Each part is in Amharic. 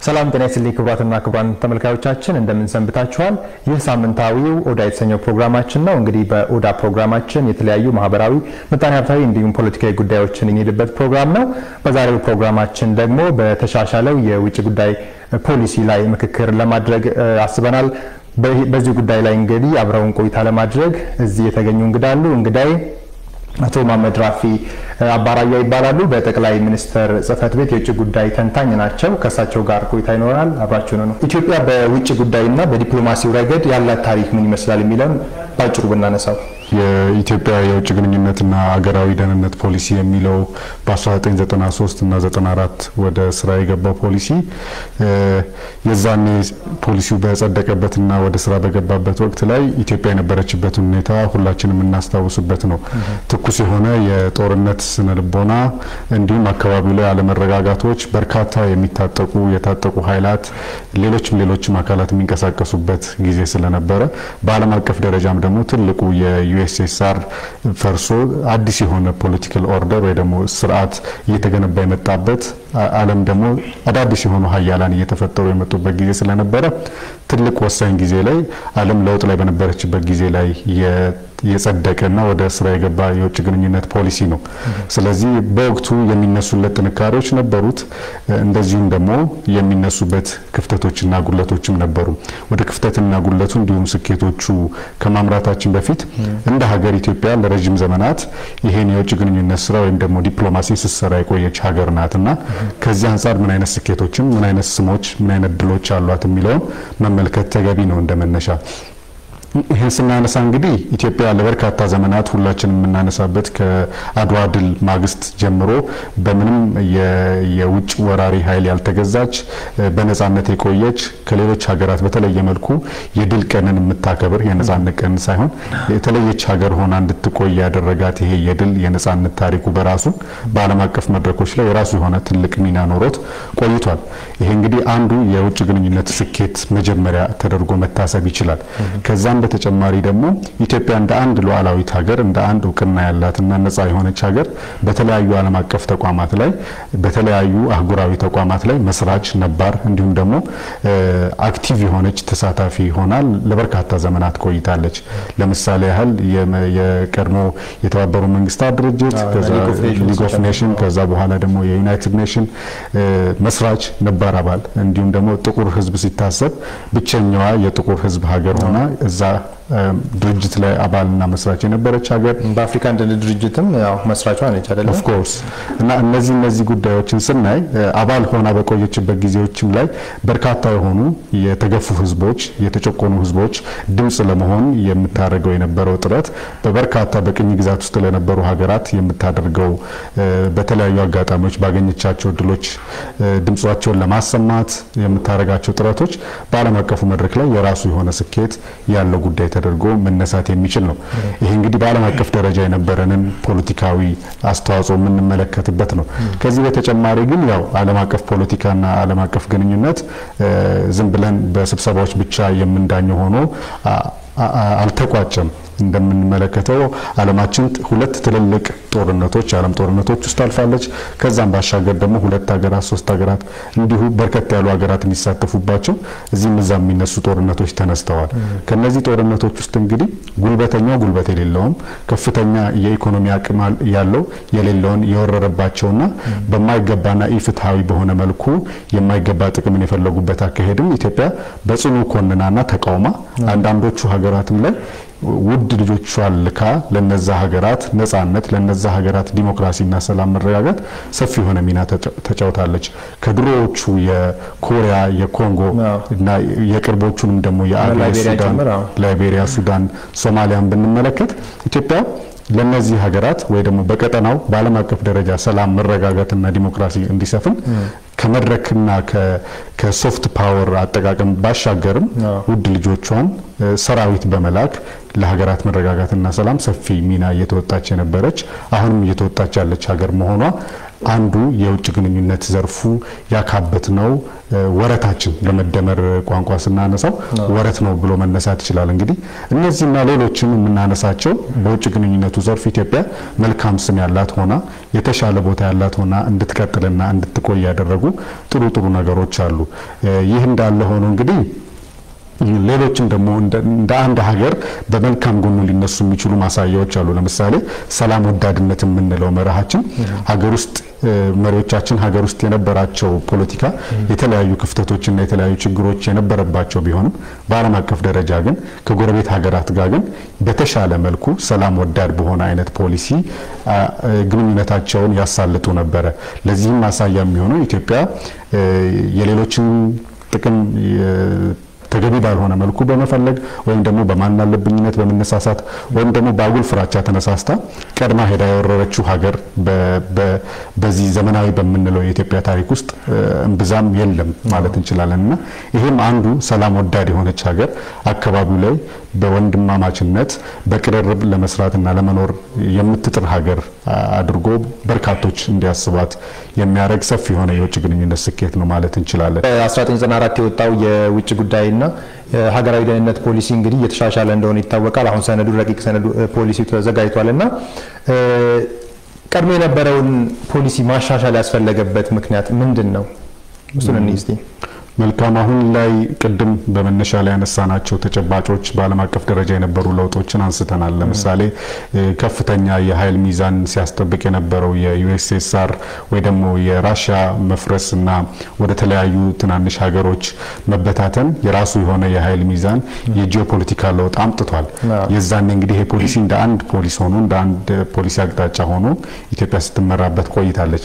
ሰላም ጤና ይስጥልኝ ክቡራትና ክቡራን ተመልካዮቻችን እንደምን ሰንብታችኋል? ይህ ሳምንታዊው ኦዳ የተሰኘው ፕሮግራማችን ነው። እንግዲህ በኦዳ ፕሮግራማችን የተለያዩ ማህበራዊ፣ ምጣኔ ሀብታዊ እንዲሁም ፖለቲካዊ ጉዳዮችን የሚሄድበት ፕሮግራም ነው። በዛሬው ፕሮግራማችን ደግሞ በተሻሻለው የውጭ ጉዳይ ፖሊሲ ላይ ምክክር ለማድረግ አስበናል። በዚህ ጉዳይ ላይ እንግዲህ አብረውን ቆይታ ለማድረግ እዚህ የተገኙ እንግዳሉ እንግዳይ አቶ መሀመድ ራፊ አባራያ ይባላሉ። በጠቅላይ ሚኒስትር ጽህፈት ቤት የውጭ ጉዳይ ተንታኝ ናቸው። ከእሳቸው ጋር ቆይታ ይኖራል። አብራችሁ ነው። ኢትዮጵያ በውጭ ጉዳይና በዲፕሎማሲው ረገድ ያላት ታሪክ ምን ይመስላል የሚለውን ባጭሩ ብናነሳው የኢትዮጵያ የውጭ ግንኙነትና አገራዊ ደህንነት ፖሊሲ የሚለው በ1993 እና 94 ወደ ስራ የገባው ፖሊሲ የዛኔ ፖሊሲው በጸደቀበትና ወደ ስራ በገባበት ወቅት ላይ ኢትዮጵያ የነበረችበትን ሁኔታ ሁላችንም የምናስታውስበት ነው። ትኩስ የሆነ የጦርነት ስነ ልቦና እንዲሁም አካባቢው ላይ አለመረጋጋቶች፣ በርካታ የሚታጠቁ የታጠቁ ኃይላት፣ ሌሎችም ሌሎችም አካላት የሚንቀሳቀሱበት ጊዜ ስለነበረ በዓለም አቀፍ ደረጃም ደግሞ ትልቁ የዩኤስኤስአር ፈርሶ አዲስ የሆነ ፖለቲካል ኦርደር ወይ ደግሞ ስርዓት እየተገነባ የመጣበት ዓለም ደግሞ አዳዲስ የሆኑ ሀያላን እየተፈጠሩ የመጡበት ጊዜ ስለነበረ ትልቅ ወሳኝ ጊዜ ላይ ዓለም ለውጥ ላይ በነበረችበት ጊዜ ላይ የጸደቀና ወደ ስራ የገባ የውጭ ግንኙነት ፖሊሲ ነው። ስለዚህ በወቅቱ የሚነሱለት ጥንካሬዎች ነበሩት፣ እንደዚሁም ደግሞ የሚነሱበት ክፍተቶችና ጉለቶችም ነበሩ። ወደ ክፍተትና ጉለቱ እንዲሁም ስኬቶቹ ከማምራታችን በፊት እንደ ሀገር ኢትዮጵያ ለረዥም ዘመናት ይሄን የውጭ ግንኙነት ስራ ወይም ደግሞ ዲፕሎማሲ ስትሰራ የቆየች ሀገር ናት እና ከዚህ አንጻር ምን አይነት ስኬቶችም ምን አይነት ስሞች ምን አይነት ድሎች አሏት የሚለውን መመልከት ተገቢ ነው እንደመነሻ ይህን ስናነሳ እንግዲህ ኢትዮጵያ ለበርካታ ዘመናት ሁላችን የምናነሳበት ከአድዋ ድል ማግስት ጀምሮ በምንም የውጭ ወራሪ ኃይል ያልተገዛች በነጻነት የቆየች ከሌሎች ሀገራት በተለየ መልኩ የድል ቀንን የምታከብር የነጻነት ቀን ሳይሆን የተለየች ሀገር ሆና እንድትቆይ ያደረጋት ይሄ የድል የነጻነት ታሪኩ በራሱ በዓለም አቀፍ መድረኮች ላይ የራሱ የሆነ ትልቅ ሚና ኖሮት ቆይቷል። ይሄ እንግዲህ አንዱ የውጭ ግንኙነት ስኬት መጀመሪያ ተደርጎ መታሰብ ይችላል። ከዛም በተጨማሪ ደግሞ ኢትዮጵያ እንደ አንድ ሉዓላዊት ሀገር እንደ አንድ እውቅና ያላትና ነጻ የሆነች ሀገር በተለያዩ ዓለም አቀፍ ተቋማት ላይ በተለያዩ አህጉራዊ ተቋማት ላይ መስራች ነባር እንዲሁም ደግሞ አክቲቭ የሆነች ተሳታፊ ሆና ለበርካታ ዘመናት ቆይታለች። ለምሳሌ ያህል የቀድሞ የተባበሩ መንግስታት ድርጅት ሊግ ኦፍ ኔሽን ከዛ በኋላ ደግሞ የዩናይትድ ኔሽን መስራች ነባር አባል እንዲሁም ደግሞ ጥቁር ሕዝብ ሲታሰብ ብቸኛዋ የጥቁር ሕዝብ ሀገር ሆና እዛ ድርጅት ላይ አባልና መስራች የነበረች ሀገር በአፍሪካ አንድነት ድርጅትም ያው መስራቿ ነች አይደለም? ኦፍ ኮርስ እና እነዚህ እነዚህ ጉዳዮችን ስናይ አባል ሆና በቆየችበት ጊዜዎችም ላይ በርካታ የሆኑ የተገፉ ህዝቦች፣ የተጨቆኑ ህዝቦች ድምጽ ለመሆን የምታደርገው የነበረው ጥረት በበርካታ በቅኝ ግዛት ውስጥ ለነበሩ ሀገራት የምታደርገው በተለያዩ አጋጣሚዎች ባገኘቻቸው ድሎች ድምጿቸውን ለማሰማት የምታደርጋቸው ጥረቶች በዓለም አቀፉ መድረክ ላይ የራሱ የሆነ ስኬት ያለው ጉዳይ ተደርጎ መነሳት የሚችል ነው። ይሄ እንግዲህ በዓለም አቀፍ ደረጃ የነበረንን ፖለቲካዊ አስተዋጽኦ የምንመለከትበት ነው። ከዚህ በተጨማሪ ግን ያው ዓለም አቀፍ ፖለቲካና ዓለም አቀፍ ግንኙነት ዝም ብለን በስብሰባዎች ብቻ የምንዳኘው ሆኖ አልተቋጨም። እንደምንመለከተው ዓለማችን ሁለት ትልልቅ ጦርነቶች የዓለም ጦርነቶች ውስጥ አልፋለች። ከዛም ባሻገር ደግሞ ሁለት ሀገራት ሶስት ሀገራት እንዲሁ በርከት ያሉ ሀገራት የሚሳተፉባቸው እዚህም እዛ የሚነሱ ጦርነቶች ተነስተዋል። ከነዚህ ጦርነቶች ውስጥ እንግዲህ ጉልበተኛው ጉልበት የሌለውም ከፍተኛ የኢኮኖሚ አቅም ያለው የሌለውን የወረረባቸውና በማይገባና ኢፍትሐዊ በሆነ መልኩ የማይገባ ጥቅምን የፈለጉበት አካሄድም ኢትዮጵያ በጽኑ ኮንናና ተቃውማ አንዳንዶቹ ሀገራትም ላይ ውድ ልጆቿን ልካ ለነዛ ሀገራት ነጻነት ለነዛ ሀገራት ዲሞክራሲና ሰላም መረጋጋት ሰፊ የሆነ ሚና ተጫውታለች። ከድሮዎቹ የኮሪያ፣ የኮንጎ እና የቅርቦቹንም ደግሞ የአገር ሱዳን፣ ላይቤሪያ፣ ሱዳን፣ ሶማሊያን ብንመለከት ኢትዮጵያ ለነዚህ ሀገራት ወይ ደግሞ በቀጠናው በዓለም አቀፍ ደረጃ ሰላም መረጋጋትና ዲሞክራሲ እንዲሰፍን ከመድረክና ከሶፍት ፓወር አጠቃቀም ባሻገርም ውድ ልጆቿን ሰራዊት በመላክ ለሀገራት መረጋጋትና ሰላም ሰፊ ሚና እየተወጣች የነበረች አሁንም እየተወጣች ያለች ሀገር መሆኗ አንዱ የውጭ ግንኙነት ዘርፉ ያካበት ነው ወረታችን በመደመር ቋንቋ ስናነሳው ወረት ነው ብሎ መነሳት ይችላል። እንግዲህ እነዚህና ሌሎችም የምናነሳቸው በውጭ ግንኙነቱ ዘርፍ ኢትዮጵያ መልካም ስም ያላት ሆና የተሻለ ቦታ ያላት ሆና እንድትቀጥልና እንድትቆይ ያደረጉ ጥሩ ጥሩ ነገሮች አሉ። ይህ እንዳለ ሆኖ እንግዲህ ሌሎችም ደግሞ እንደ አንድ ሀገር በመልካም ጎኑ ሊነሱ የሚችሉ ማሳያዎች አሉ። ለምሳሌ ሰላም ወዳድነት የምንለው መርሃችን ሀገር ውስጥ መሪዎቻችን ሀገር ውስጥ የነበራቸው ፖለቲካ የተለያዩ ክፍተቶችና የተለያዩ ችግሮች የነበረባቸው ቢሆንም በዓለም አቀፍ ደረጃ ግን ከጎረቤት ሀገራት ጋር ግን በተሻለ መልኩ ሰላም ወዳድ በሆነ አይነት ፖሊሲ ግንኙነታቸውን ያሳልጡ ነበረ። ለዚህም ማሳያ የሚሆነው ኢትዮጵያ የሌሎችን ጥቅም ተገቢ ባልሆነ መልኩ በመፈለግ ወይም ደግሞ በማናለብኝነት በመነሳሳት ወይም ደግሞ በአጉል ፍራቻ ተነሳስታ ቀድማ ሄዳ የወረረችው ሀገር በዚህ ዘመናዊ በምንለው የኢትዮጵያ ታሪክ ውስጥ እምብዛም የለም ማለት እንችላለን እና ይህም አንዱ ሰላም ወዳድ የሆነች ሀገር አካባቢው ላይ በወንድማማችነት በቅርርብ ለመስራትና ለመኖር የምትጥር ሀገር አድርጎ በርካቶች እንዲያስቧት የሚያደርግ ሰፊ የሆነ የውጭ ግንኙነት ስኬት ነው ማለት እንችላለን። 1994 የወጣው የውጭ ጉዳይና ሀገራዊ ደህንነት ፖሊሲ እንግዲህ እየተሻሻለ እንደሆነ ይታወቃል። አሁን ሰነዱ ረቂቅ ሰነዱ ፖሊሲ ተዘጋጅቷል እና ቀድሞ የነበረውን ፖሊሲ ማሻሻል ያስፈለገበት ምክንያት ምንድን ነው? እሱን እንይ እስቲ። መልካም አሁን ላይ ቅድም በመነሻ ላይ ያነሳናቸው ተጨባጮች በዓለም አቀፍ ደረጃ የነበሩ ለውጦችን አንስተናል። ለምሳሌ ከፍተኛ የኃይል ሚዛን ሲያስጠብቅ የነበረው የዩኤስኤስአር ወይ ደግሞ የራሽያ መፍረስ እና ወደ ተለያዩ ትናንሽ ሀገሮች መበታተን የራሱ የሆነ የኃይል ሚዛን የጂኦፖለቲካ ለውጥ አምጥቷል። የዛኔ እንግዲህ ይሄ ፖሊሲ እንደ አንድ ፖሊስ ሆኖ እንደ አንድ ፖሊሲ አቅጣጫ ሆኖ ኢትዮጵያ ስትመራበት ቆይታለች።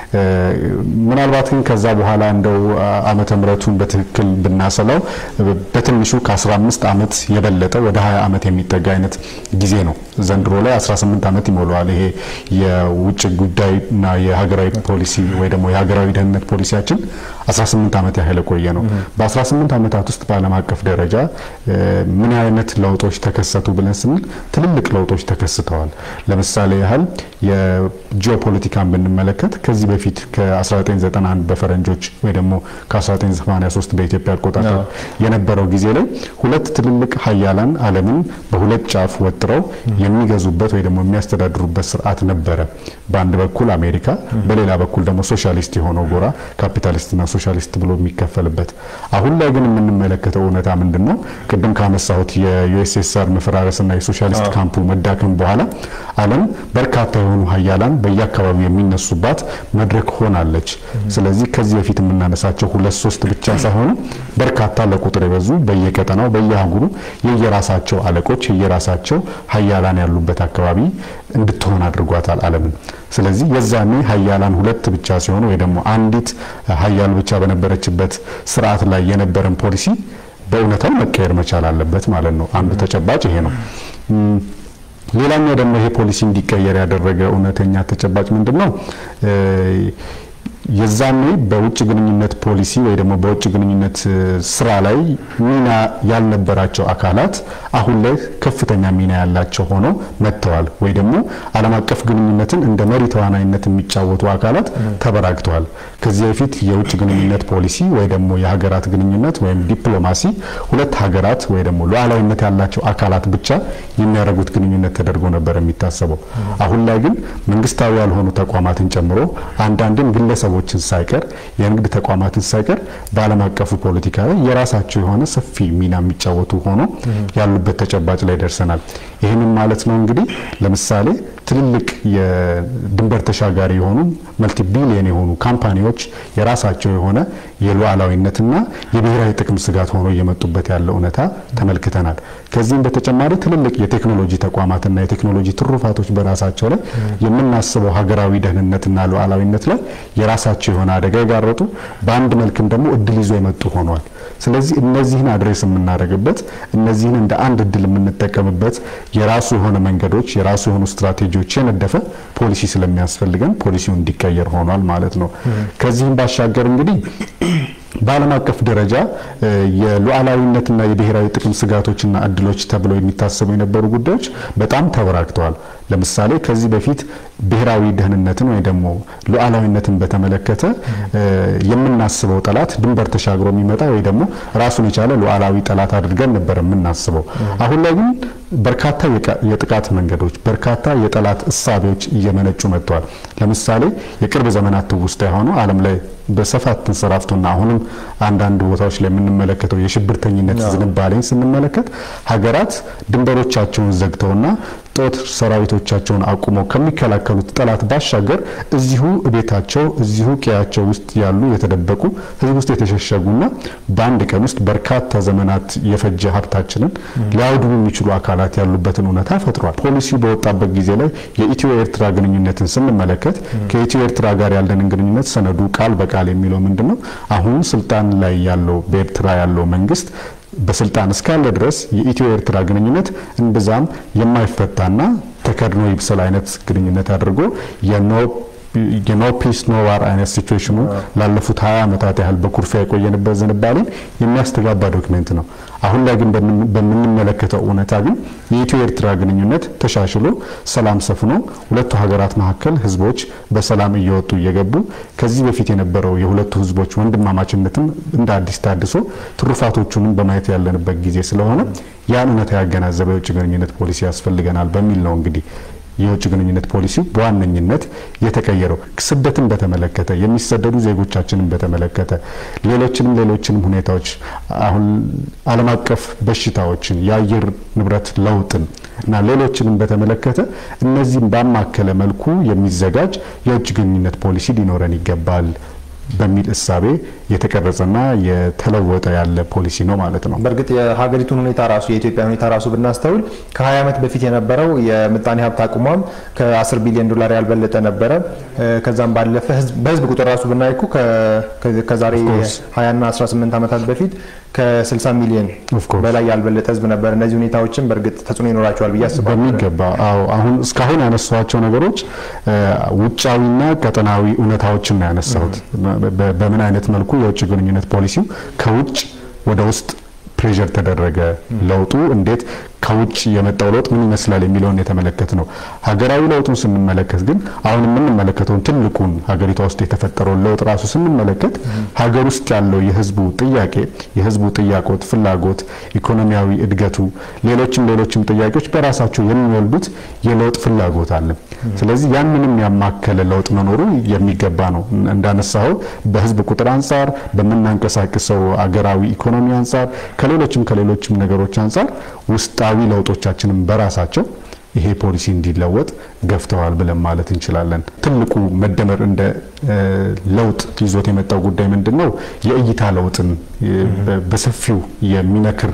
ምናልባት ግን ከዛ በኋላ እንደው ዓመተ ምሕረቱን በትክክል ብናሰላው በትንሹ ከ15 ዓመት የበለጠ ወደ 20 ዓመት የሚጠጋ አይነት ጊዜ ነው። ዘንድሮ ላይ 18 ዓመት ይሞላዋል። ይሄ የውጭ ጉዳይና የሀገራዊ ፖሊሲ ወይ ደግሞ የሀገራዊ ደህንነት ፖሊሲያችን 18 ዓመት ያህል የቆየ ነው። በ18 ዓመታት ውስጥ በዓለም አቀፍ ደረጃ ምን አይነት ለውጦች ተከሰቱ ብለን ስንል ትልልቅ ለውጦች ተከስተዋል። ለምሳሌ ያህል የጂኦፖለቲካን ብንመለከት ከዚህ በፊት ከ1991 በፈረንጆች ወይ ደግሞ ከ1983 በኢትዮጵያ አቆጣጠር የነበረው ጊዜ ላይ ሁለት ትልልቅ ሀያላን ዓለምን በሁለት ጫፍ ወጥረው የሚገዙበት ወይ ደግሞ የሚያስተዳድሩበት ስርዓት ነበረ። በአንድ በኩል አሜሪካ፣ በሌላ በኩል ደግሞ ሶሻሊስት የሆነው ጎራ ካፒታሊስትና ሶሻሊስት ብሎ የሚከፈልበት። አሁን ላይ ግን የምንመለከተው እውነታ ምንድን ነው? ቅድም ካነሳሁት የዩኤስኤስአር መፈራረስና የሶሻሊስት ካምፑ መዳከም በኋላ ዓለም በርካታ የሆኑ ሀያላን በየአካባቢው የሚነሱባት መድረክ ሆናለች። ስለዚህ ከዚህ በፊት የምናነሳቸው ሁለት ሶስት ብቻ ሳይሆኑ በርካታ ለቁጥር የበዙ በየቀጠናው በየአህጉሩ የየራሳቸው አለቆች የየራሳቸው ሀያላን ያሉበት አካባቢ እንድትሆን አድርጓታል ዓለምን። ስለዚህ የዛኔ ሀያላን ሁለት ብቻ ሲሆኑ ወይ ደግሞ አንዲት ሀያል ብቻ በነበረችበት ስርዓት ላይ የነበረን ፖሊሲ በእውነታው መቀየር መቻል አለበት ማለት ነው። አንዱ ተጨባጭ ይሄ ነው። ሌላኛው ደግሞ ይሄ ፖሊሲ እንዲቀየር ያደረገ እውነተኛ ተጨባጭ ምንድን ነው? የዛኔ በውጭ ግንኙነት ፖሊሲ ወይ ደግሞ በውጭ ግንኙነት ስራ ላይ ሚና ያልነበራቸው አካላት አሁን ላይ ከፍተኛ ሚና ያላቸው ሆነው መጥተዋል። ወይ ደግሞ ዓለም አቀፍ ግንኙነትን እንደ መሪ ተዋናይነት የሚጫወቱ አካላት ተበራክተዋል። ከዚህ በፊት የውጭ ግንኙነት ፖሊሲ ወይ ደግሞ የሀገራት ግንኙነት ወይም ዲፕሎማሲ ሁለት ሀገራት ወይ ደግሞ ሉዓላዊነት ያላቸው አካላት ብቻ የሚያደርጉት ግንኙነት ተደርጎ ነበር የሚታሰበው። አሁን ላይ ግን መንግስታዊ ያልሆኑ ተቋማትን ጨምሮ አንዳንድም ግለሰቦችን ሳይቀር የንግድ ተቋማትን ሳይቀር በዓለም አቀፉ ፖለቲካ ላይ የራሳቸው የሆነ ሰፊ ሚና የሚጫወቱ ሆኖ ያሉበት ተጨባጭ ላይ ደርሰናል። ይህንን ማለት ነው እንግዲህ ለምሳሌ ትልልቅ የድንበር ተሻጋሪ የሆኑ መልቲ ቢሊየን የሆኑ ካምፓኒዎች የራሳቸው የሆነ የሉዓላዊነትና የብሔራዊ ጥቅም ስጋት ሆኖ እየመጡበት ያለ እውነታ ተመልክተናል። ከዚህም በተጨማሪ ትልልቅ የቴክኖሎጂ ተቋማትና የቴክኖሎጂ ትሩፋቶች በራሳቸው ላይ የምናስበው ሀገራዊ ደህንነትና ሉዓላዊነት ላይ የራሳቸው የሆነ አደጋ የጋረጡ በአንድ መልክም ደግሞ እድል ይዞ የመጡ ሆኗል። ስለዚህ እነዚህን አድሬስ የምናደርግበት እነዚህን እንደ አንድ እድል የምንጠቀምበት የራሱ የሆነ መንገዶች የራሱ የሆኑ ስትራቴጂዎች የነደፈ ፖሊሲ ስለሚያስፈልገን ፖሊሲው እንዲቀየር ሆኗል ማለት ነው። ከዚህም ባሻገር እንግዲህ በዓለም አቀፍ ደረጃ የሉዓላዊነትና የብሔራዊ ጥቅም ስጋቶችና እድሎች ተብለው የሚታሰቡ የነበሩ ጉዳዮች በጣም ተበራክተዋል። ለምሳሌ ከዚህ በፊት ብሔራዊ ደህንነትን ወይ ደግሞ ሉዓላዊነትን በተመለከተ የምናስበው ጠላት ድንበር ተሻግሮ የሚመጣ ወይ ደግሞ ራሱን የቻለ ሉዓላዊ ጠላት አድርገን ነበር የምናስበው። አሁን ላይ ግን በርካታ የጥቃት መንገዶች፣ በርካታ የጠላት እሳቤዎች እየመነጩ መጥተዋል። ለምሳሌ የቅርብ ዘመናት ትውስታ የሆነው ዓለም ላይ በስፋት ተንሰራፍቶና አሁንም አንዳንድ ቦታዎች ላይ የምንመለከተው የሽብርተኝነት ዝንባሌን ስንመለከት ሀገራት ድንበሮቻቸውን ዘግተውና ጦር ሰራዊቶቻቸውን አቁመው ከሚከላከሉት ጠላት ባሻገር እዚሁ ቤታቸው እዚሁ ቀያቸው ውስጥ ያሉ የተደበቁ ሕዝብ ውስጥ የተሸሸጉና በአንድ ቀን ውስጥ በርካታ ዘመናት የፈጀ ሀብታችንን ሊያወድሙ የሚችሉ አካላት ያሉበትን እውነታ ፈጥሯል። ፖሊሲው በወጣበት ጊዜ ላይ የኢትዮ ኤርትራ ግንኙነትን ስንመለከት ከኢትዮ ኤርትራ ጋር ያለንን ግንኙነት ሰነዱ ቃል በቃል የሚለው ምንድን ነው? አሁን ስልጣን ላይ ያለው በኤርትራ ያለው መንግስት በስልጣን እስካለ ድረስ የኢትዮ ኤርትራ ግንኙነት እምብዛም የማይፈታና ተከድኖ ይብሰል አይነት ግንኙነት አድርጎ የኖ ፒስ ኖ ዋር አይነት ሲቹዌሽኑ ላለፉት ሀያ ዓመታት ያህል በኩርፊያ የቆየንበት ዝንባሌን የሚያስተጋባ ዶክሜንት ነው። አሁን ላይ ግን በምንመለከተው እውነታ ግን የኢትዮ ኤርትራ ግንኙነት ተሻሽሎ ሰላም ሰፍኖ ሁለቱ ሀገራት መካከል ህዝቦች በሰላም እየወጡ እየገቡ ከዚህ በፊት የነበረው የሁለቱ ህዝቦች ወንድማማችነትም እንደ አዲስ ታድሶ ትሩፋቶቹንም በማየት ያለንበት ጊዜ ስለሆነ ያን እውነታ ያገናዘበ የውጭ ግንኙነት ፖሊሲ ያስፈልገናል በሚል ነው እንግዲህ የውጭ ግንኙነት ፖሊሲው በዋነኝነት የተቀየረው ስደትን በተመለከተ የሚሰደዱ ዜጎቻችንን በተመለከተ ሌሎችንም ሌሎችንም ሁኔታዎች አሁን ዓለም አቀፍ በሽታዎችን የአየር ንብረት ለውጥን እና ሌሎችንም በተመለከተ እነዚህም ባማከለ መልኩ የሚዘጋጅ የውጭ ግንኙነት ፖሊሲ ሊኖረን ይገባል በሚል እሳቤ የተቀረጸና የተለወጠ ያለ ፖሊሲ ነው ማለት ነው። በእርግጥ የሀገሪቱን ሁኔታ ራሱ የኢትዮጵያ ሁኔታ ራሱ ብናስተውል ከ20 ዓመት በፊት የነበረው የምጣኔ ሀብት አቅሟም ከ10 ቢሊዮን ዶላር ያልበለጠ ነበረ። ከዛም ባለፈ በህዝብ ቁጥር ራሱ ብናይ እኮ ከዛሬ 20 እና 18 ዓመታት በፊት ከ60 ሚሊዮን በላይ ያልበለጠ ህዝብ ነበር። እነዚህ ሁኔታዎችን በእርግጥ ተጽዕኖ ይኖራቸዋል ብዬ አስባለሁ። በሚገባ አዎ። አሁን እስካሁን ያነሷቸው ነገሮች ውጫዊና ቀጠናዊ እውነታዎችን ነው ያነሳሁት። በምን አይነት መልኩ የውጭ ግንኙነት ፖሊሲው ከውጭ ወደ ውስጥ ፕሬዠር ተደረገ፣ ለውጡ እንዴት ከውጭ የመጣው ለውጥ ምን ይመስላል የሚለውን የተመለከት ነው። ሀገራዊ ለውጡን ስንመለከት ግን አሁን የምንመለከተውን ትልቁን ሀገሪቷ ውስጥ የተፈጠረውን ለውጥ ራሱ ስንመለከት ሀገር ውስጥ ያለው የህዝቡ ጥያቄ የህዝቡ ጥያቄት፣ ፍላጎት፣ ኢኮኖሚያዊ እድገቱ፣ ሌሎችም ሌሎችም ጥያቄዎች በራሳቸው የሚወልዱት የለውጥ ፍላጎት አለ። ስለዚህ ያንንም ያማከለ ለውጥ መኖሩ የሚገባ ነው። እንዳነሳው በህዝብ ቁጥር አንጻር፣ በምናንቀሳቅሰው አገራዊ ኢኮኖሚ አንጻር፣ ከሌሎችም ከሌሎችም ነገሮች አንጻር ውስጣዊ ለውጦቻችንን በራሳቸው ይሄ ፖሊሲ እንዲለወጥ ገፍተዋል ብለን ማለት እንችላለን። ትልቁ መደመር እንደ ለውጥ ይዞት የመጣው ጉዳይ ምንድን ነው? የእይታ ለውጥን በሰፊው የሚነክር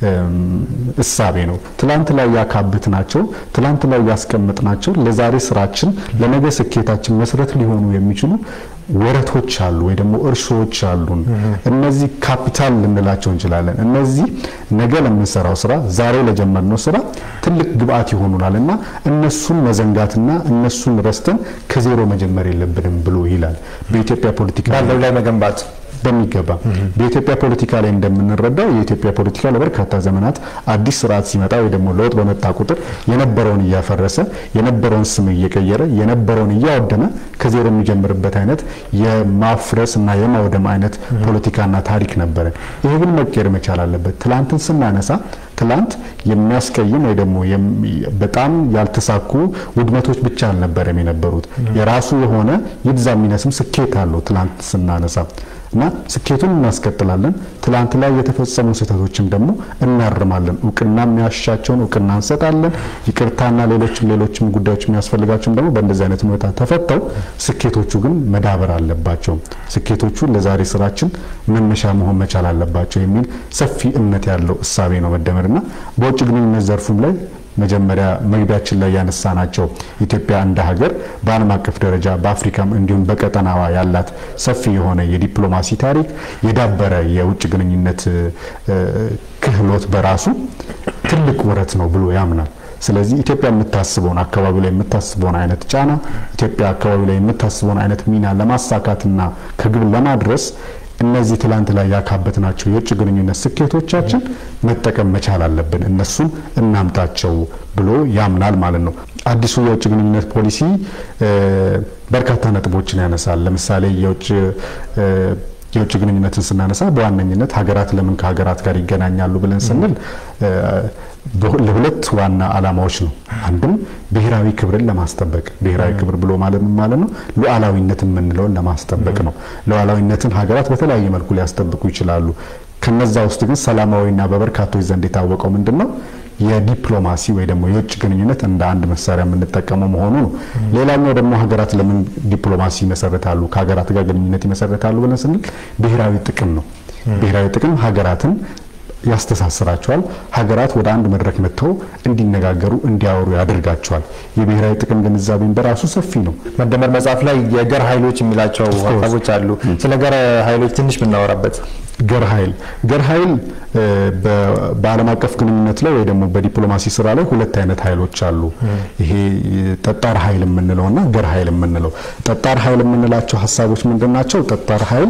እሳቤ ነው። ትላንት ላይ ያካብት ናቸው፣ ትላንት ላይ ያስቀምጥ ናቸው ለዛሬ ስራችን ለነገ ስኬታችን መሰረት ሊሆኑ የሚችሉ ወረቶች አሉ ወይ ደግሞ እርሾዎች አሉን። እነዚህ ካፒታል ልንላቸው እንችላለን። እነዚህ ነገ ለምንሰራው ስራ ዛሬ ለጀመርነው ስራ ትልቅ ግብአት ይሆኑናል እና እነሱን መዘንጋትና እነሱን ረስተን ከዜሮ መጀመር የለብንም ብሎ ይላል። በኢትዮጵያ ፖለቲካ ባለው ላይ መገንባት በሚገባ በኢትዮጵያ ፖለቲካ ላይ እንደምንረዳው የኢትዮጵያ ፖለቲካ ለበርካታ ዘመናት አዲስ ስርዓት ሲመጣ ወይ ደግሞ ለውጥ በመጣ ቁጥር የነበረውን እያፈረሰ የነበረውን ስም እየቀየረ የነበረውን እያወደመ ከዜሮ የሚጀምርበት አይነት የማፍረስ እና የማውደም አይነት ፖለቲካና ታሪክ ነበረ። ይሄ ግን መቀየር መቻል አለበት። ትላንትን ስናነሳ ትላንት የሚያስቀይም ወይ ደግሞ በጣም ያልተሳኩ ውድመቶች ብቻ አልነበረም የነበሩት። የራሱ የሆነ ይብዛ የሚነስም ስኬት አለው ትላንት ስናነሳ እና ስኬቱን እናስቀጥላለን። ትላንት ላይ የተፈጸሙ ስህተቶችም ደግሞ እናርማለን። እውቅና የሚያሻቸውን እውቅና እንሰጣለን። ይቅርታና ሌሎችም ሌሎችም ጉዳዮች የሚያስፈልጋቸውም ደግሞ በእንደዚህ አይነት ሁኔታ ተፈተው ስኬቶቹ ግን መዳበር አለባቸው። ስኬቶቹ ለዛሬ ስራችን መነሻ መሆን መቻል አለባቸው የሚል ሰፊ እምነት ያለው እሳቤ ነው መደመርና በውጭ ግንኙነት ዘርፉም ላይ መጀመሪያ መግቢያችን ላይ ያነሳ ናቸው። ኢትዮጵያ እንደ ሀገር በዓለም አቀፍ ደረጃ በአፍሪካም እንዲሁም በቀጠናዋ ያላት ሰፊ የሆነ የዲፕሎማሲ ታሪክ የዳበረ የውጭ ግንኙነት ክህሎት በራሱ ትልቅ ወረት ነው ብሎ ያምናል። ስለዚህ ኢትዮጵያ የምታስበውን አካባቢ ላይ የምታስበውን አይነት ጫና ኢትዮጵያ አካባቢ ላይ የምታስበውን አይነት ሚና ለማሳካትና ከግብ ለማድረስ እነዚህ ትላንት ላይ ያካበትናቸው የውጭ ግንኙነት ስኬቶቻችን መጠቀም መቻል አለብን፣ እነሱን እናምጣቸው ብሎ ያምናል ማለት ነው። አዲሱ የውጭ ግንኙነት ፖሊሲ በርካታ ነጥቦችን ያነሳል። ለምሳሌ የውጭ የውጭ ግንኙነትን ስናነሳ በዋነኝነት ሀገራት ለምን ከሀገራት ጋር ይገናኛሉ ብለን ስንል ለሁለት ዋና ዓላማዎች ነው። አንድም ብሔራዊ ክብርን ለማስጠበቅ ብሔራዊ ክብር ብሎ ማለት ምን ማለት ነው? ሉዓላዊነት የምንለውን ለማስጠበቅ ነው። ሉዓላዊነትን ሀገራት በተለያየ መልኩ ሊያስጠብቁ ይችላሉ። ከነዛ ውስጥ ግን ሰላማዊና በበርካቶች ዘንድ የታወቀው ምንድን ነው? የዲፕሎማሲ ወይ ደግሞ የውጭ ግንኙነት እንደ አንድ መሳሪያ የምንጠቀመው መሆኑ ነው። ሌላኛው ደግሞ ሀገራት ለምን ዲፕሎማሲ ይመሰረታሉ፣ ከሀገራት ጋር ግንኙነት ይመሰረታሉ ብለን ስንል ብሔራዊ ጥቅም ነው። ብሔራዊ ጥቅም ሀገራትን ያስተሳስራቸዋል። ሀገራት ወደ አንድ መድረክ መጥተው እንዲነጋገሩ እንዲያወሩ ያደርጋቸዋል። የብሔራዊ ጥቅም ግንዛቤን በራሱ ሰፊ ነው። መደመር መጽሐፍ ላይ የገር ኃይሎች የሚላቸው ሀሳቦች አሉ። ስለ ገር ኃይሎች ትንሽ ብናወራበት። ገር ኃይል ገር ኃይል በዓለም አቀፍ ግንኙነት ላይ ወይ ደግሞ በዲፕሎማሲ ስራ ላይ ሁለት አይነት ኃይሎች አሉ። ይሄ ጠጣር ኃይል የምንለው እና ገር ኃይል የምንለው። ጠጣር ኃይል የምንላቸው ሀሳቦች ምንድን ናቸው? ጠጣር ኃይል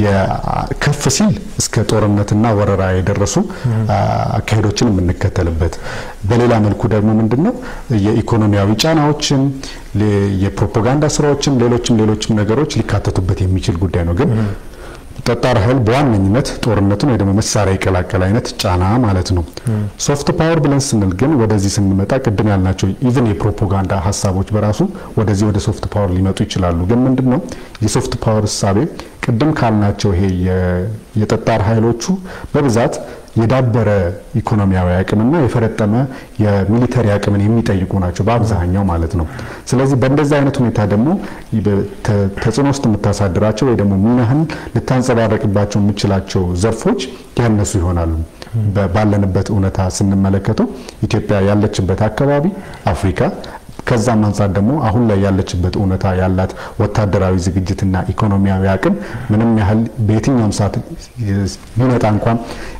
ከፍ ሲል እስከ ጦርነትና ወረራ የደረሱ አካሄዶችን የምንከተልበት፣ በሌላ መልኩ ደግሞ ምንድን ነው የኢኮኖሚያዊ ጫናዎችን፣ የፕሮፓጋንዳ ስራዎችን፣ ሌሎችም ሌሎችም ነገሮች ሊካተቱበት የሚችል ጉዳይ ነው ግን ጠጣር ኃይል በዋነኝነት ጦርነትን ወይ ደግሞ መሳሪያ የቀላቀለ አይነት ጫና ማለት ነው። ሶፍት ፓወር ብለን ስንል ግን ወደዚህ ስንመጣ ቅድም ያልናቸው ኢቭን የፕሮፓጋንዳ ሀሳቦች በራሱ ወደዚህ ወደ ሶፍት ፓወር ሊመጡ ይችላሉ። ግን ምንድን ነው የሶፍት ፓወር እሳቤ ቅድም ካልናቸው ይሄ የጠጣር ኃይሎቹ በብዛት የዳበረ ኢኮኖሚያዊ አቅምና የፈረጠመ የሚሊተሪ አቅምን የሚጠይቁ ናቸው በአብዛኛው ማለት ነው። ስለዚህ በእንደዚህ አይነት ሁኔታ ደግሞ ተጽዕኖ ውስጥ የምታሳድራቸው ወይ ደግሞ ሚናህን ልታንጸባረቅባቸው የምችላቸው ዘርፎች ያነሱ ይሆናሉ። ባለንበት እውነታ ስንመለከተው ኢትዮጵያ ያለችበት አካባቢ አፍሪካ ከዛም አንጻር ደግሞ አሁን ላይ ያለችበት እውነታ ያላት ወታደራዊ ዝግጅትና ኢኮኖሚያዊ አቅም ምንም ያህል በየትኛውም ሰዓት ቢመጣ እንኳን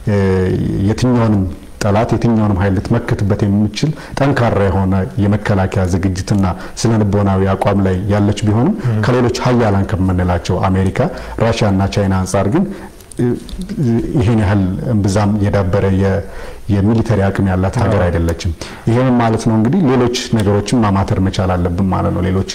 የትኛውንም ጠላት የትኛውንም ኃይል ልትመክትበት የሚችል ጠንካራ የሆነ የመከላከያ ዝግጅትና ስነ ልቦናዊ አቋም ላይ ያለች ቢሆንም ከሌሎች ሀያላን ከምንላቸው አሜሪካ፣ ራሽያና ቻይና አንጻር ግን ይህን ያህል እምብዛም የዳበረ የሚሊተሪ አቅም ያላት ሀገር አይደለችም። ይህም ማለት ነው እንግዲህ ሌሎች ነገሮችን ማማተር መቻል አለብን ማለት ነው። ሌሎች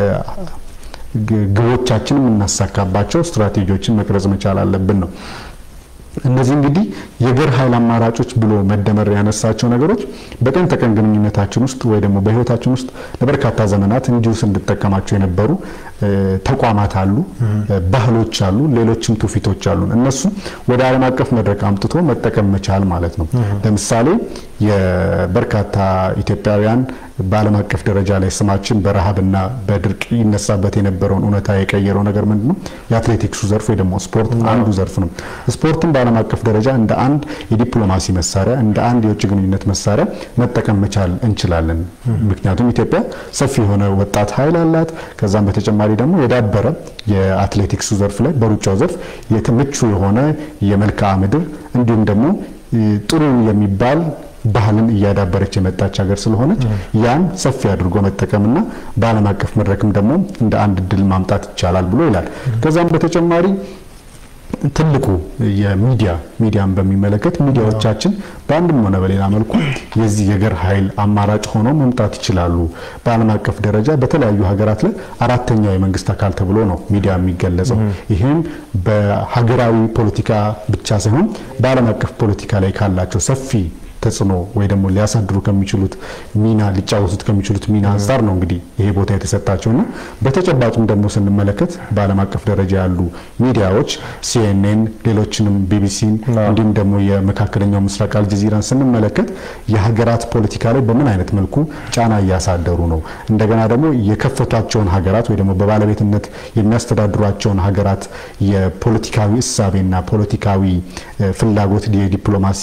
ግቦቻችን የምናሳካባቸው ስትራቴጂዎችን መቅረጽ መቻል አለብን ነው። እነዚህ እንግዲህ የገር ኃይል አማራጮች ብሎ መደመር ያነሳቸው ነገሮች በቀን ተቀን ግንኙነታችን ውስጥ ወይ ደግሞ በሕይወታችን ውስጥ ለበርካታ ዘመናት እንዲሁ ስንጠቀማቸው የነበሩ ተቋማት አሉ፣ ባህሎች አሉ፣ ሌሎችም ትውፊቶች አሉ። እነሱ ወደ ዓለም አቀፍ መድረክ አምጥቶ መጠቀም መቻል ማለት ነው። ለምሳሌ የበርካታ ኢትዮጵያውያን በዓለም አቀፍ ደረጃ ላይ ስማችን በረሃብና በድርቅ ይነሳበት የነበረውን እውነታ የቀየረው ነገር ምንድን ነው? የአትሌቲክሱ ዘርፍ ወይ ደግሞ ስፖርት አንዱ ዘርፍ ነው። ስፖርትን በዓለም አቀፍ ደረጃ እንደ አንድ የዲፕሎማሲ መሳሪያ፣ እንደ አንድ የውጭ ግንኙነት መሳሪያ መጠቀም መቻል እንችላለን። ምክንያቱም ኢትዮጵያ ሰፊ የሆነ ወጣት ኃይል አላት። ከዛም በተጨማሪ ደግሞ የዳበረ የአትሌቲክሱ ዘርፍ ላይ በሩጫው ዘርፍ ምቹ የሆነ የመልክዓ ምድር እንዲሁም ደግሞ ጥሩ የሚባል ባህልን እያዳበረች የመጣች ሀገር ስለሆነች ያን ሰፊ አድርጎ መጠቀምና በዓለም አቀፍ መድረክም ደግሞ እንደ አንድ እድል ማምጣት ይቻላል ብሎ ይላል። ከዛም በተጨማሪ ትልቁ የሚዲያ ሚዲያን በሚመለከት ሚዲያዎቻችን በአንድም ሆነ በሌላ መልኩ የዚህ የገር ኃይል አማራጭ ሆነው መምጣት ይችላሉ። በዓለም አቀፍ ደረጃ በተለያዩ ሀገራት ላይ አራተኛው የመንግስት አካል ተብሎ ነው ሚዲያ የሚገለጸው። ይህም በሀገራዊ ፖለቲካ ብቻ ሳይሆን በዓለም አቀፍ ፖለቲካ ላይ ካላቸው ሰፊ ተጽዕኖ ወይ ደግሞ ሊያሳድሩ ከሚችሉት ሚና ሊጫወቱት ከሚችሉት ሚና አንጻር ነው እንግዲህ ይሄ ቦታ የተሰጣቸውና በተጨባጭም ደግሞ ስንመለከት በዓለም አቀፍ ደረጃ ያሉ ሚዲያዎች ሲኤንኤን፣ ሌሎችንም ቢቢሲን እንዲሁም ደግሞ የመካከለኛው ምስራቅ አልጀዚራን ስንመለከት የሀገራት ፖለቲካ ላይ በምን አይነት መልኩ ጫና እያሳደሩ ነው፣ እንደገና ደግሞ የከፈቷቸውን ሀገራት ወይ ደግሞ በባለቤትነት የሚያስተዳድሯቸውን ሀገራት የፖለቲካዊ እሳቤና ፖለቲካዊ ፍላጎት የዲፕሎማሲ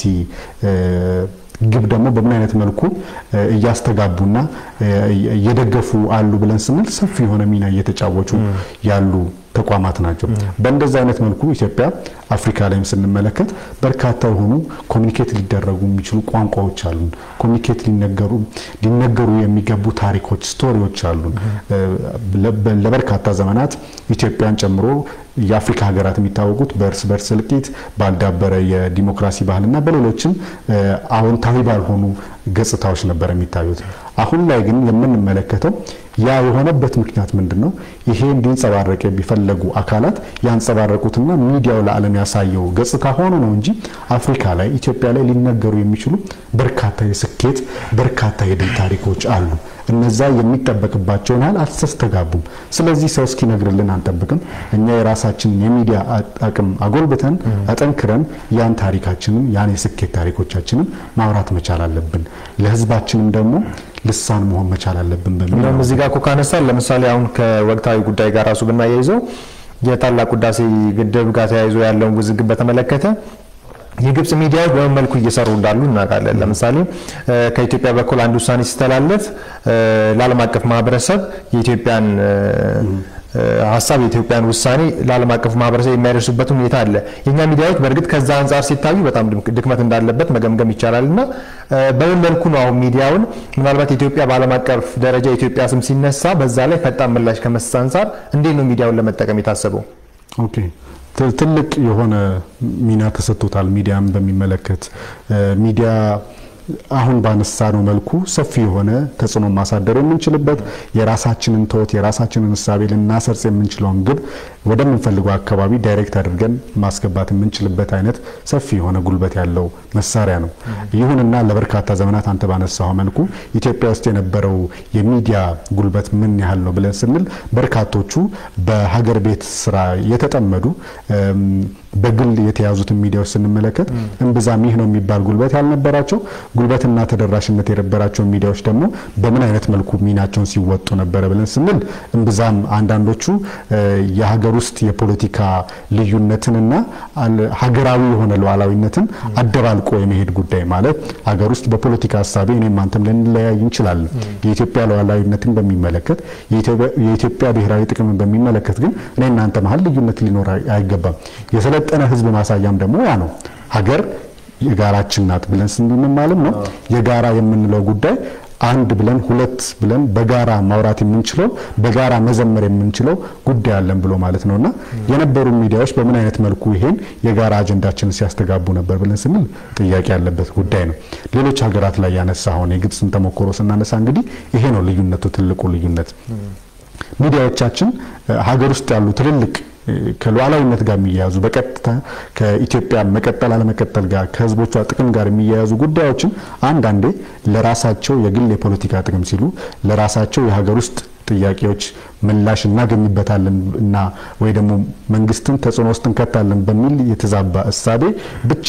ግብ ደግሞ በምን አይነት መልኩ እያስተጋቡና እየደገፉ አሉ ብለን ስንል ሰፊ የሆነ ሚና እየተጫወቱ ያሉ ተቋማት ናቸው። በእንደዚህ አይነት መልኩ ኢትዮጵያ አፍሪካ ላይም ስንመለከት በርካታ የሆኑ ኮሚኒኬት ሊደረጉ የሚችሉ ቋንቋዎች አሉን። ኮሚኒኬት ሊነገሩ ሊነገሩ የሚገቡ ታሪኮች፣ ስቶሪዎች አሉን። ለበርካታ ዘመናት ኢትዮጵያን ጨምሮ የአፍሪካ ሀገራት የሚታወቁት በእርስ በርስ እልቂት፣ ባልዳበረ የዲሞክራሲ ባህልና በሌሎችም አዎንታዊ ባልሆኑ ገጽታዎች ነበር የሚታዩት። አሁን ላይ ግን የምንመለከተው ያ የሆነበት ምክንያት ምንድን ነው? ይሄ እንዲንጸባረቅ የሚፈለጉ አካላት ያንጸባረቁትና ሚዲያው ለዓለም ያሳየው ገጽታ ሆኖ ነው እንጂ አፍሪካ ላይ ኢትዮጵያ ላይ ሊነገሩ የሚችሉ በርካታ የስኬት በርካታ የድል ታሪኮች አሉ። እነዛ የሚጠበቅባቸውን ያህል አልተስተጋቡም። ስለዚህ ሰው እስኪነግርልን አንጠብቅም። እኛ የራሳችንን የሚዲያ አቅም አጎልብተን አጠንክረን ያን ታሪካችንን ያን የስኬት ታሪኮቻችንን ማውራት መቻል አለብን። ለሕዝባችንም ደግሞ ልሳን መሆን መቻል አለብን በሚል እንደውም እዚህ ጋር እኮ ካነሳን ለምሳሌ አሁን ከወቅታዊ ጉዳይ ጋር ራሱ ብናያይዘው የታላቁ ህዳሴ ግድብ ጋር ተያይዞ ያለውን ውዝግብ በተመለከተ የግብጽ ሚዲያዎች በምን መልኩ እየሰሩ እንዳሉ እናውቃለን። ለምሳሌ ከኢትዮጵያ በኩል አንድ ውሳኔ ሲተላለፍ ለዓለም አቀፍ ማህበረሰብ የኢትዮጵያን ሀሳብ የኢትዮጵያን ውሳኔ ለዓለም አቀፉ ማህበረሰብ የሚያደርሱበት ሁኔታ አለ። የእኛ ሚዲያዎች በእርግጥ ከዛ አንጻር ሲታዩ በጣም ድክመት እንዳለበት መገምገም ይቻላል እና በምን መልኩ ነው አሁን ሚዲያውን ምናልባት ኢትዮጵያ በዓለም አቀፍ ደረጃ የኢትዮጵያ ስም ሲነሳ በዛ ላይ ፈጣን ምላሽ ከመስጠት አንጻር እንዴት ነው ሚዲያውን ለመጠቀም የታሰበው? ኦኬ ትልቅ የሆነ ሚና ተሰጥቶታል። ሚዲያን በሚመለከት ሚዲያ አሁን ባነሳነው መልኩ ሰፊ የሆነ ተጽዕኖ ማሳደር የምንችልበት የራሳችንን ተወት የራሳችንን እሳቤ ልናሰርጽ የምንችለውን ግብ ወደምንፈልገው አካባቢ ዳይሬክት አድርገን ማስገባት የምንችልበት አይነት ሰፊ የሆነ ጉልበት ያለው መሳሪያ ነው። ይሁንና ለበርካታ ዘመናት አንተ ባነሳው መልኩ ኢትዮጵያ ውስጥ የነበረው የሚዲያ ጉልበት ምን ያህል ነው ብለን ስንል በርካቶቹ በሀገር ቤት ስራ የተጠመዱ በግል የተያዙትን ሚዲያዎች ስንመለከት እምብዛም ይህ ነው የሚባል ጉልበት ያልነበራቸው ጉልበትና ተደራሽነት የነበራቸው ሚዲያዎች ደግሞ በምን አይነት መልኩ ሚናቸውን ሲወጡ ነበረ ብለን ስንል እምብዛም አንዳንዶቹ የሀገር ውስጥ የፖለቲካ ልዩነትንና ሀገራዊ የሆነ ሉዓላዊነትን አደባልቆ የመሄድ ጉዳይ ማለት ሀገር ውስጥ በፖለቲካ ሀሳቤ እኔም አንተም ልንለያይ እንችላለን። የኢትዮጵያ ሉዓላዊነትን በሚመለከት የኢትዮጵያ ብሔራዊ ጥቅምን በሚመለከት ግን እኔ እናንተ መሀል ልዩነት ሊኖር አይገባም። የሰለጠነ ሕዝብ ማሳያም ደግሞ ያ ነው። ሀገር የጋራችን ናት ብለን ስንል ማለት ነው። የጋራ የምንለው ጉዳይ አንድ ብለን ሁለት ብለን በጋራ ማውራት የምንችለው በጋራ መዘመር የምንችለው ጉዳይ አለን ብሎ ማለት ነውና የነበሩ ሚዲያዎች በምን አይነት መልኩ ይሄን የጋራ አጀንዳችንን ሲያስተጋቡ ነበር ብለን ስንል ጥያቄ ያለበት ጉዳይ ነው። ሌሎች ሀገራት ላይ ያነሳ አሁን የግብፅን ተሞክሮ ስናነሳ እንግዲህ ይሄ ነው ልዩነቱ፣ ትልቁ ልዩነት ሚዲያዎቻችን ሀገር ውስጥ ያሉ ትልልቅ ከሉዓላዊነት ጋር የሚያያዙ በቀጥታ ከኢትዮጵያ መቀጠል አለመቀጠል ጋር ከህዝቦቿ ጥቅም ጋር የሚያያዙ ጉዳዮችን አንዳንዴ ለራሳቸው የግል የፖለቲካ ጥቅም ሲሉ ለራሳቸው የሀገር ውስጥ ጥያቄዎች ምላሽ እናገኝበታለን እና ወይ ደግሞ መንግስትን ተጽዕኖ ውስጥ እንከታለን በሚል የተዛባ እሳቤ ብቻ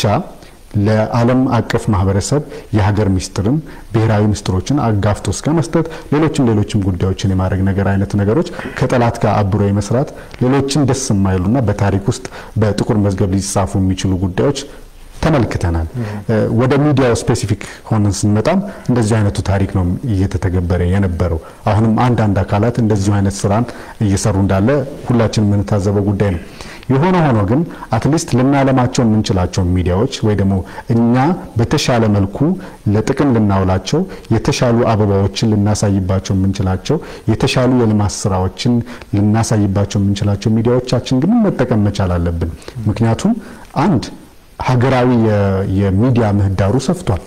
ለዓለም አቀፍ ማህበረሰብ የሀገር ሚስጥርን ብሔራዊ ምስጢሮችን አጋፍቶ እስከ መስጠት ሌሎችም ሌሎችም ጉዳዮችን የማድረግ ነገር አይነት ነገሮች ከጠላት ጋር አብሮ የመስራት ሌሎችን ደስ የማይሉና በታሪክ ውስጥ በጥቁር መዝገብ ሊጻፉ የሚችሉ ጉዳዮች ተመልክተናል። ወደ ሚዲያው ስፔሲፊክ ሆነን ስንመጣም እንደዚህ አይነቱ ታሪክ ነው እየተተገበረ የነበረው። አሁንም አንዳንድ አካላት እንደዚሁ አይነት ስራን እየሰሩ እንዳለ ሁላችን የምንታዘበው ጉዳይ ነው። የሆነ ሆኖ ግን አትሊስት ልናለማቸው የምንችላቸው ሚዲያዎች ወይ ደግሞ እኛ በተሻለ መልኩ ለጥቅም ልናውላቸው የተሻሉ አበባዎችን ልናሳይባቸው የምንችላቸው የተሻሉ የልማት ስራዎችን ልናሳይባቸው የምንችላቸው ሚዲያዎቻችን ግን መጠቀም መቻል አለብን። ምክንያቱም አንድ ሀገራዊ የሚዲያ ምህዳሩ ሰፍቷል።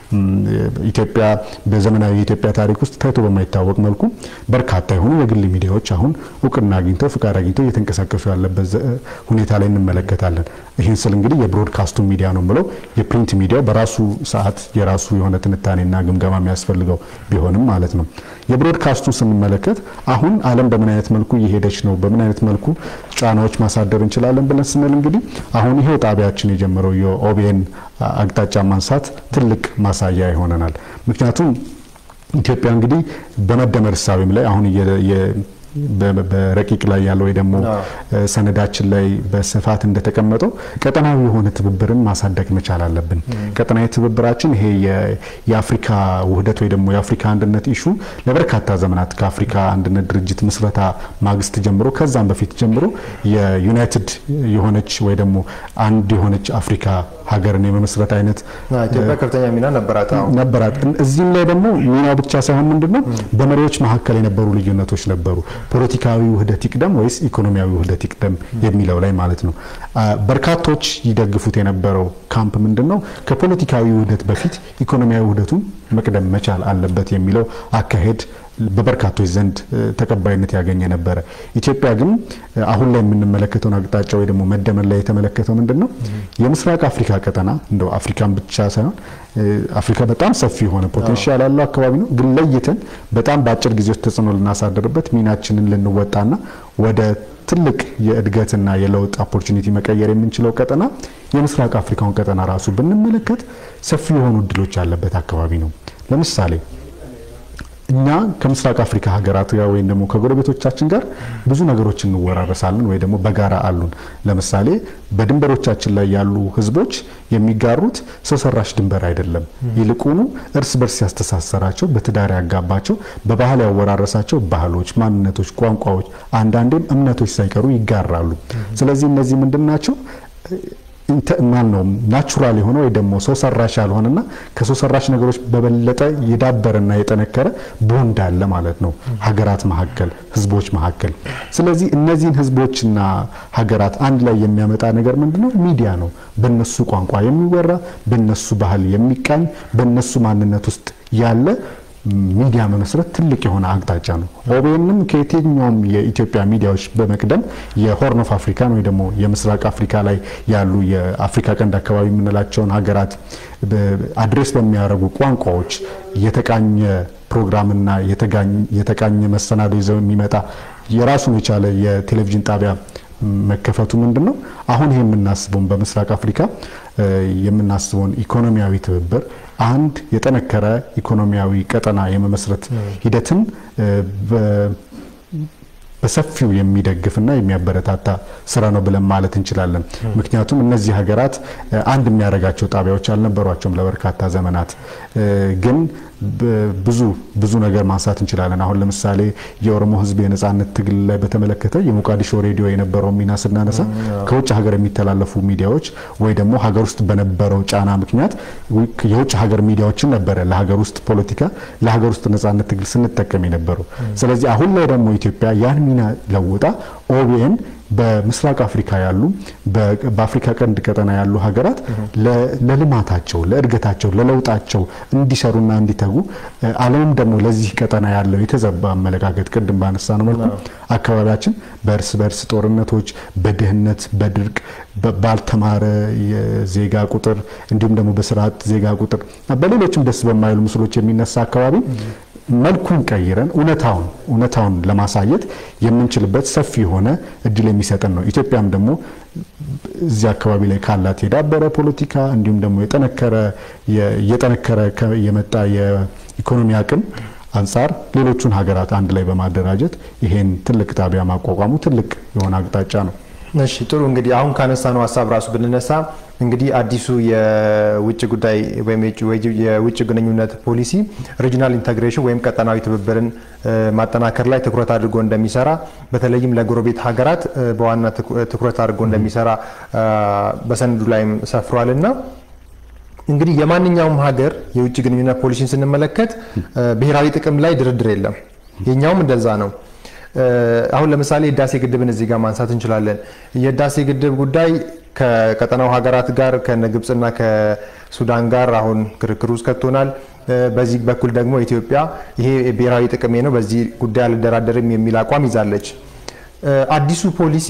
ኢትዮጵያ በዘመናዊ የኢትዮጵያ ታሪክ ውስጥ ታይቶ በማይታወቅ መልኩ በርካታ የሆኑ የግል ሚዲያዎች አሁን እውቅና አግኝተው ፍቃድ አግኝተው እየተንቀሳቀሱ ያለበት ሁኔታ ላይ እንመለከታለን። ይህን ስል እንግዲህ የብሮድካስቱ ሚዲያ ነው ብለው የፕሪንት ሚዲያው በራሱ ሰዓት የራሱ የሆነ ትንታኔና ግምገማ የሚያስፈልገው ቢሆንም ማለት ነው። የብሮድካስቱ ስንመለከት አሁን ዓለም በምን አይነት መልኩ እየሄደች ነው፣ በምን አይነት መልኩ ጫናዎች ማሳደር እንችላለን ብለን ስንል እንግዲህ አሁን ይሄው ጣቢያችን የጀመረው የኦቢኤን አቅጣጫ ማንሳት ትልቅ ማሳያ ይሆነናል። ምክንያቱም ኢትዮጵያ እንግዲህ በመደመር እሳቤም ላይ አሁን በረቂቅ ላይ ያለው ወይ ደግሞ ሰነዳችን ላይ በስፋት እንደተቀመጠው ቀጠናዊ የሆነ ትብብርን ማሳደግ መቻል አለብን። ቀጠናዊ ትብብራችን ይሄ የአፍሪካ ውህደት ወይ ደግሞ የአፍሪካ አንድነት ኢሹ ለበርካታ ዘመናት ከአፍሪካ አንድነት ድርጅት ምስረታ ማግስት ጀምሮ ከዛም በፊት ጀምሮ የዩናይትድ የሆነች ወይ ደግሞ አንድ የሆነች አፍሪካ ሀገርን የመመስረት አይነት ኢትዮጵያ ከፍተኛ ሚና ነበራት ነበራት። እዚህም ላይ ደግሞ ሚናው ብቻ ሳይሆን ምንድነው በመሪዎች መካከል የነበሩ ልዩነቶች ነበሩ። ፖለቲካዊ ውህደት ይቅደም ወይስ ኢኮኖሚያዊ ውህደት ይቅደም የሚለው ላይ ማለት ነው። በርካቶች ይደግፉት የነበረው ካምፕ ምንድነው ከፖለቲካዊ ውህደት በፊት ኢኮኖሚያዊ ውህደቱን መቅደም መቻል አለበት የሚለው አካሄድ በበርካቶች ዘንድ ተቀባይነት ያገኘ ነበረ። ኢትዮጵያ ግን አሁን ላይ የምንመለከተውን አቅጣጫ ወይ ደግሞ መደመር ላይ የተመለከተው ምንድን ነው የምስራቅ አፍሪካ ቀጠና እንደው አፍሪካን ብቻ ሳይሆን አፍሪካ በጣም ሰፊ የሆነ ፖቴንሻል ያለው አካባቢ ነው። ግን ለይተን በጣም በአጭር ጊዜ ውስጥ ተጽዕኖ ልናሳድርበት ሚናችንን ልንወጣና ወደ ትልቅ የእድገትና የለውጥ ኦፖርቹኒቲ መቀየር የምንችለው ቀጠና የምስራቅ አፍሪካውን ቀጠና ራሱ ብንመለከት ሰፊ የሆኑ እድሎች ያለበት አካባቢ ነው። ለምሳሌ እኛ ከምስራቅ አፍሪካ ሀገራት ጋር ወይም ደግሞ ከጎረቤቶቻችን ጋር ብዙ ነገሮች እንወራረሳለን ወይ ደግሞ በጋራ አሉን። ለምሳሌ በድንበሮቻችን ላይ ያሉ ህዝቦች የሚጋሩት ሰው ሰራሽ ድንበር አይደለም። ይልቁኑ እርስ በርስ ያስተሳሰራቸው፣ በትዳር ያጋባቸው፣ በባህል ያወራረሳቸው ባህሎች፣ ማንነቶች፣ ቋንቋዎች፣ አንዳንዴም እምነቶች ሳይቀሩ ይጋራሉ። ስለዚህ እነዚህ ምንድን ናቸው? ማን ነው ናቹራል የሆነ ወይ ደግሞ ሰው ሰራሽ ያልሆነና ከሰው ሰራሽ ነገሮች በበለጠ የዳበረና የጠነከረ ቦንድ አለ ማለት ነው ሀገራት መካከል ህዝቦች መካከል። ስለዚህ እነዚህን ህዝቦችና ሀገራት አንድ ላይ የሚያመጣ ነገር ምንድነው? ሚዲያ ነው። በነሱ ቋንቋ የሚወራ በነሱ ባህል የሚቃኝ በነሱ ማንነት ውስጥ ያለ ሚዲያ መመስረት ትልቅ የሆነ አቅጣጫ ነው። ኦቤንም ከየትኛውም የኢትዮጵያ ሚዲያዎች በመቅደም የሆርን ኦፍ አፍሪካን ወይ ደግሞ የምስራቅ አፍሪካ ላይ ያሉ የአፍሪካ ቀንድ አካባቢ የምንላቸውን ሀገራት አድሬስ በሚያደርጉ ቋንቋዎች የተቃኘ ፕሮግራምና የተቃኘ መሰናዶ ይዘው የሚመጣ የራሱን የቻለ የቴሌቪዥን ጣቢያ መከፈቱ ምንድን ነው አሁን ይሄ የምናስበውን በምስራቅ አፍሪካ የምናስበውን ኢኮኖሚያዊ ትብብር አንድ የጠነከረ ኢኮኖሚያዊ ቀጠና የመመስረት ሂደትን በሰፊው የሚደግፍና የሚያበረታታ ስራ ነው ብለን ማለት እንችላለን። ምክንያቱም እነዚህ ሀገራት አንድ የሚያደርጋቸው ጣቢያዎች አልነበሯቸውም ለበርካታ ዘመናት። ግን ብዙ ብዙ ነገር ማንሳት እንችላለን። አሁን ለምሳሌ የኦሮሞ ሕዝብ የነጻነት ትግል ላይ በተመለከተ የሞቃዲሾ ሬዲዮ የነበረው ሚና ስናነሳ ከውጭ ሀገር የሚተላለፉ ሚዲያዎች ወይ ደግሞ ሀገር ውስጥ በነበረው ጫና ምክንያት የውጭ ሀገር ሚዲያዎችን ነበረ ለሀገር ውስጥ ፖለቲካ ለሀገር ውስጥ ነጻነት ትግል ስንጠቀም የነበረው። ስለዚህ አሁን ላይ ደግሞ ኢትዮጵያ ያን ሚና ለውጣ ኦቢኤን በምስራቅ አፍሪካ ያሉ በአፍሪካ ቀንድ ቀጠና ያሉ ሀገራት ለልማታቸው፣ ለእድገታቸው፣ ለለውጣቸው እንዲሰሩና እንዲተጉ ዓለምም ደግሞ ለዚህ ቀጠና ያለው የተዘባ አመለካከት ቅድም ባነሳ ነው መልኩ አካባቢያችን በእርስ በእርስ ጦርነቶች፣ በድህነት፣ በድርቅ፣ ባልተማረ የዜጋ ቁጥር እንዲሁም ደግሞ በስርዓት ዜጋ ቁጥር በሌሎችም ደስ በማይሉ ምስሎች የሚነሳ አካባቢ መልኩን ቀይረን እውነታውን እውነታውን ለማሳየት የምንችልበት ሰፊ የሆነ እድል የሚሰጠን ነው። ኢትዮጵያም ደግሞ እዚህ አካባቢ ላይ ካላት የዳበረ ፖለቲካ እንዲሁም ደግሞ የጠነከረ እየጠነከረ የመጣ የኢኮኖሚ አቅም አንጻር ሌሎቹን ሀገራት አንድ ላይ በማደራጀት ይሄን ትልቅ ጣቢያ ማቋቋሙ ትልቅ የሆነ አቅጣጫ ነው። እሺ ጥሩ እንግዲህ አሁን ካነሳነው ሀሳብ ራሱ ብንነሳ እንግዲህ አዲሱ የውጭ ጉዳይ ወይም የውጭ ግንኙነት ፖሊሲ ሪጂናል ኢንተግሬሽን ወይም ቀጠናዊ ትብብርን ማጠናከር ላይ ትኩረት አድርጎ እንደሚሰራ በተለይም ለጎረቤት ሀገራት በዋና ትኩረት አድርጎ እንደሚሰራ በሰነዱ ላይም ሰፍሯል እና እንግዲህ የማንኛውም ሀገር የውጭ ግንኙነት ፖሊሲን ስንመለከት ብሔራዊ ጥቅም ላይ ድርድር የለም። የኛውም እንደዛ ነው። አሁን ለምሳሌ የህዳሴ ግድብን እዚህ ጋር ማንሳት እንችላለን። የህዳሴ ግድብ ጉዳይ ከቀጠናው ሀገራት ጋር ከነ ግብፅና ከሱዳን ጋር አሁን ክርክር ውስጥ ከቶናል። በዚህ በኩል ደግሞ ኢትዮጵያ ይሄ ብሔራዊ ጥቅሜ ነው፣ በዚህ ጉዳይ አልደራደርም የሚል አቋም ይዛለች። አዲሱ ፖሊሲ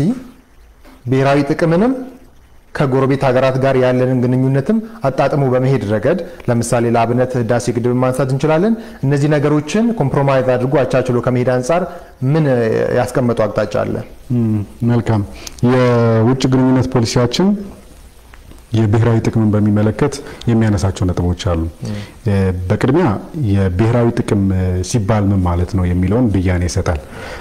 ብሔራዊ ጥቅምንም ከጎረቤት ሀገራት ጋር ያለንን ግንኙነትም አጣጥሞ በመሄድ ረገድ ለምሳሌ ለአብነት ህዳሴ ግድብን ማንሳት እንችላለን። እነዚህ ነገሮችን ኮምፕሮማይዝ አድርጎ አቻችሎ ከመሄድ አንጻር ምን ያስቀመጡ አቅጣጫ አለ? መልካም። የውጭ ግንኙነት ፖሊሲያችን የብሔራዊ ጥቅምን በሚመለከት የሚያነሳቸው ነጥቦች አሉ። በቅድሚያ የብሔራዊ ጥቅም ሲባል ምን ማለት ነው የሚለውን ብያኔ ይሰጣል።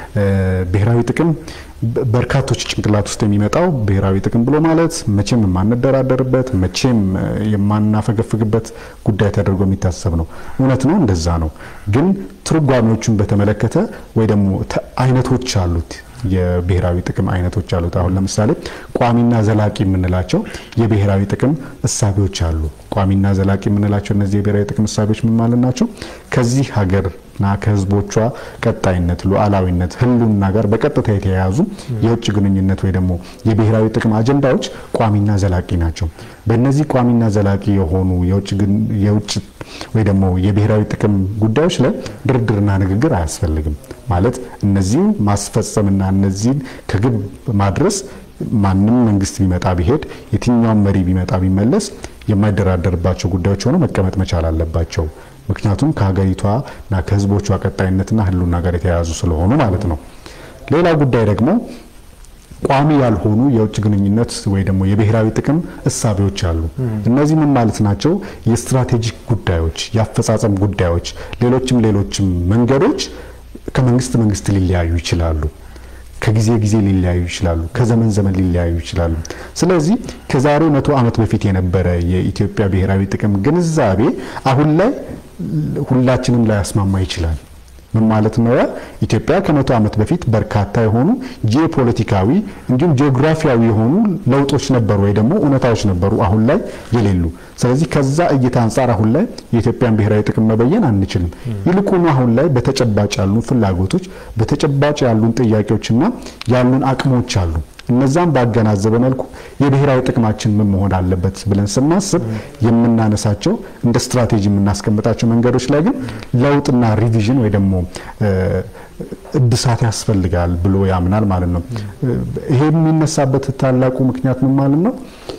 ብሔራዊ ጥቅም በርካቶች ጭንቅላት ውስጥ የሚመጣው ብሔራዊ ጥቅም ብሎ ማለት መቼም የማንደራደርበት መቼም የማናፈገፍግበት ጉዳይ ተደርጎ የሚታሰብ ነው። እውነት ነው፣ እንደዛ ነው። ግን ትርጓሜዎቹን በተመለከተ ወይ ደግሞ አይነቶች አሉት የብሔራዊ ጥቅም አይነቶች አሉት። አሁን ለምሳሌ ቋሚና ዘላቂ የምንላቸው የብሔራዊ ጥቅም እሳቤዎች አሉ። ቋሚና ዘላቂ የምንላቸው እነዚህ የብሔራዊ ጥቅም እሳቤዎች ምን ማለት ናቸው? ከዚህ ሀገርና ከሕዝቦቿ ቀጣይነት፣ ሉዓላዊነት፣ ሕልውና ጋር በቀጥታ የተያያዙ የውጭ ግንኙነት ወይ ደግሞ የብሔራዊ ጥቅም አጀንዳዎች ቋሚና ዘላቂ ናቸው። በእነዚህ ቋሚና ዘላቂ የሆኑ የውጭ ወይ ደግሞ የብሔራዊ ጥቅም ጉዳዮች ላይ ድርድርና ንግግር አያስፈልግም። ማለት እነዚህን ማስፈጸምና እነዚህን ከግብ ማድረስ ማንም መንግስት ቢመጣ ቢሄድ የትኛውም መሪ ቢመጣ ቢመለስ የማይደራደርባቸው ጉዳዮች ሆነው መቀመጥ መቻል አለባቸው። ምክንያቱም ከሀገሪቷና ከህዝቦቿ ቀጣይነትና ህልውና ጋር የተያያዙ ስለሆኑ ማለት ነው። ሌላ ጉዳይ ደግሞ ቋሚ ያልሆኑ የውጭ ግንኙነት ወይ ደግሞ የብሔራዊ ጥቅም እሳቤዎች አሉ። እነዚህ ምን ማለት ናቸው? የስትራቴጂክ ጉዳዮች፣ የአፈጻጸም ጉዳዮች፣ ሌሎችም ሌሎችም መንገዶች ከመንግስት መንግስት ሊለያዩ ይችላሉ። ከጊዜ ጊዜ ሊለያዩ ይችላሉ። ከዘመን ዘመን ሊለያዩ ይችላሉ። ስለዚህ ከዛሬ መቶ ዓመት በፊት የነበረ የኢትዮጵያ ብሔራዊ ጥቅም ግንዛቤ አሁን ላይ ሁላችንም ላይ ያስማማ ይችላል። ምን ማለት ነው? ኢትዮጵያ ከመቶ ዓመት በፊት በርካታ የሆኑ ጂኦፖለቲካዊ እንዲሁም ጂኦግራፊያዊ የሆኑ ለውጦች ነበሩ ወይ ደግሞ እውነታዎች ነበሩ አሁን ላይ የሌሉ። ስለዚህ ከዛ እይታ አንጻር አሁን ላይ የኢትዮጵያን ብሔራዊ ጥቅም መበየን አንችልም። ይልቁኑ አሁን ላይ በተጨባጭ ያሉን ፍላጎቶች፣ በተጨባጭ ያሉን ጥያቄዎችና ያሉን አቅሞች አሉ። እነዛም ባገናዘበ መልኩ የብሔራዊ ጥቅማችን ምን መሆን አለበት ብለን ስናስብ የምናነሳቸው እንደ ስትራቴጂ የምናስቀምጣቸው መንገዶች ላይ ግን ለውጥና ሪቪዥን ወይ ደግሞ እድሳት ያስፈልጋል ብሎ ያምናል ማለት ነው። ይሄ የሚነሳበት ታላቁ ምክንያት ምን ማለት ነው?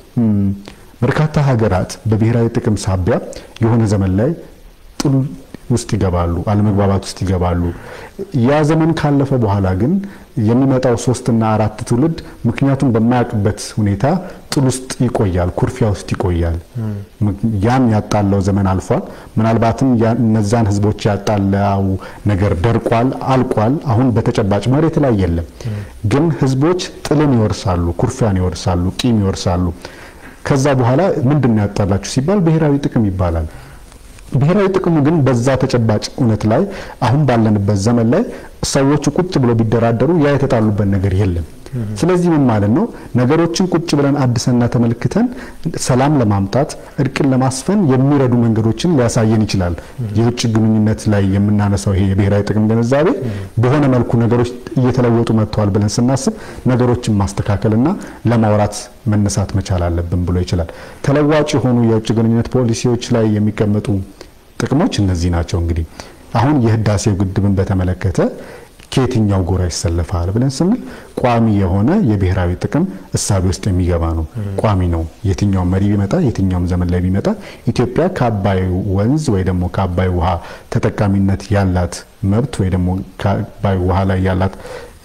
በርካታ ሀገራት በብሔራዊ ጥቅም ሳቢያ የሆነ ዘመን ላይ ጥል ውስጥ ይገባሉ፣ አለመግባባት ውስጥ ይገባሉ። ያ ዘመን ካለፈ በኋላ ግን የሚመጣው ሶስትና አራት ትውልድ ምክንያቱም በማያውቅበት ሁኔታ ጥል ውስጥ ይቆያል፣ ኩርፊያ ውስጥ ይቆያል። ያን ያጣላው ዘመን አልፏል። ምናልባትም እነዛን ህዝቦች ያጣላው ነገር ደርቋል፣ አልቋል። አሁን በተጨባጭ መሬት ላይ የለም። ግን ህዝቦች ጥልን ይወርሳሉ፣ ኩርፊያን ይወርሳሉ፣ ቂም ይወርሳሉ። ከዛ በኋላ ምንድን ነው ያጣላችሁ ሲባል ብሔራዊ ጥቅም ይባላል። ብሔራዊ ጥቅሙ ግን በዛ ተጨባጭ እውነት ላይ አሁን ባለንበት ዘመን ላይ ሰዎቹ ቁጭ ብሎ ቢደራደሩ ያ የተጣሉበት ነገር የለም። ስለዚህ ምን ማለት ነው? ነገሮችን ቁጭ ብለን አድሰና ተመልክተን ሰላም ለማምጣት እርቅን ለማስፈን የሚረዱ መንገዶችን ሊያሳየን ይችላል። የውጭ ግንኙነት ላይ የምናነሳው ይሄ የብሔራዊ ጥቅም ግንዛቤ በሆነ መልኩ ነገሮች እየተለወጡ መጥተዋል ብለን ስናስብ ነገሮችን ማስተካከልና ለማውራት መነሳት መቻል አለብን ብሎ ይችላል። ተለዋጭ የሆኑ የውጭ ግንኙነት ፖሊሲዎች ላይ የሚቀመጡ ጥቅሞች እነዚህ ናቸው። እንግዲህ አሁን የህዳሴው ግድብን በተመለከተ ከየትኛው ጎራ ይሰለፋል ብለን ስንል ቋሚ የሆነ የብሔራዊ ጥቅም እሳቤ ውስጥ የሚገባ ነው። ቋሚ ነው። የትኛውም መሪ ቢመጣ የትኛውም ዘመን ላይ ቢመጣ ኢትዮጵያ ከአባይ ወንዝ ወይ ደግሞ ከአባይ ውሃ ተጠቃሚነት ያላት መብት ወይ ደግሞ ከአባይ ውሃ ላይ ያላት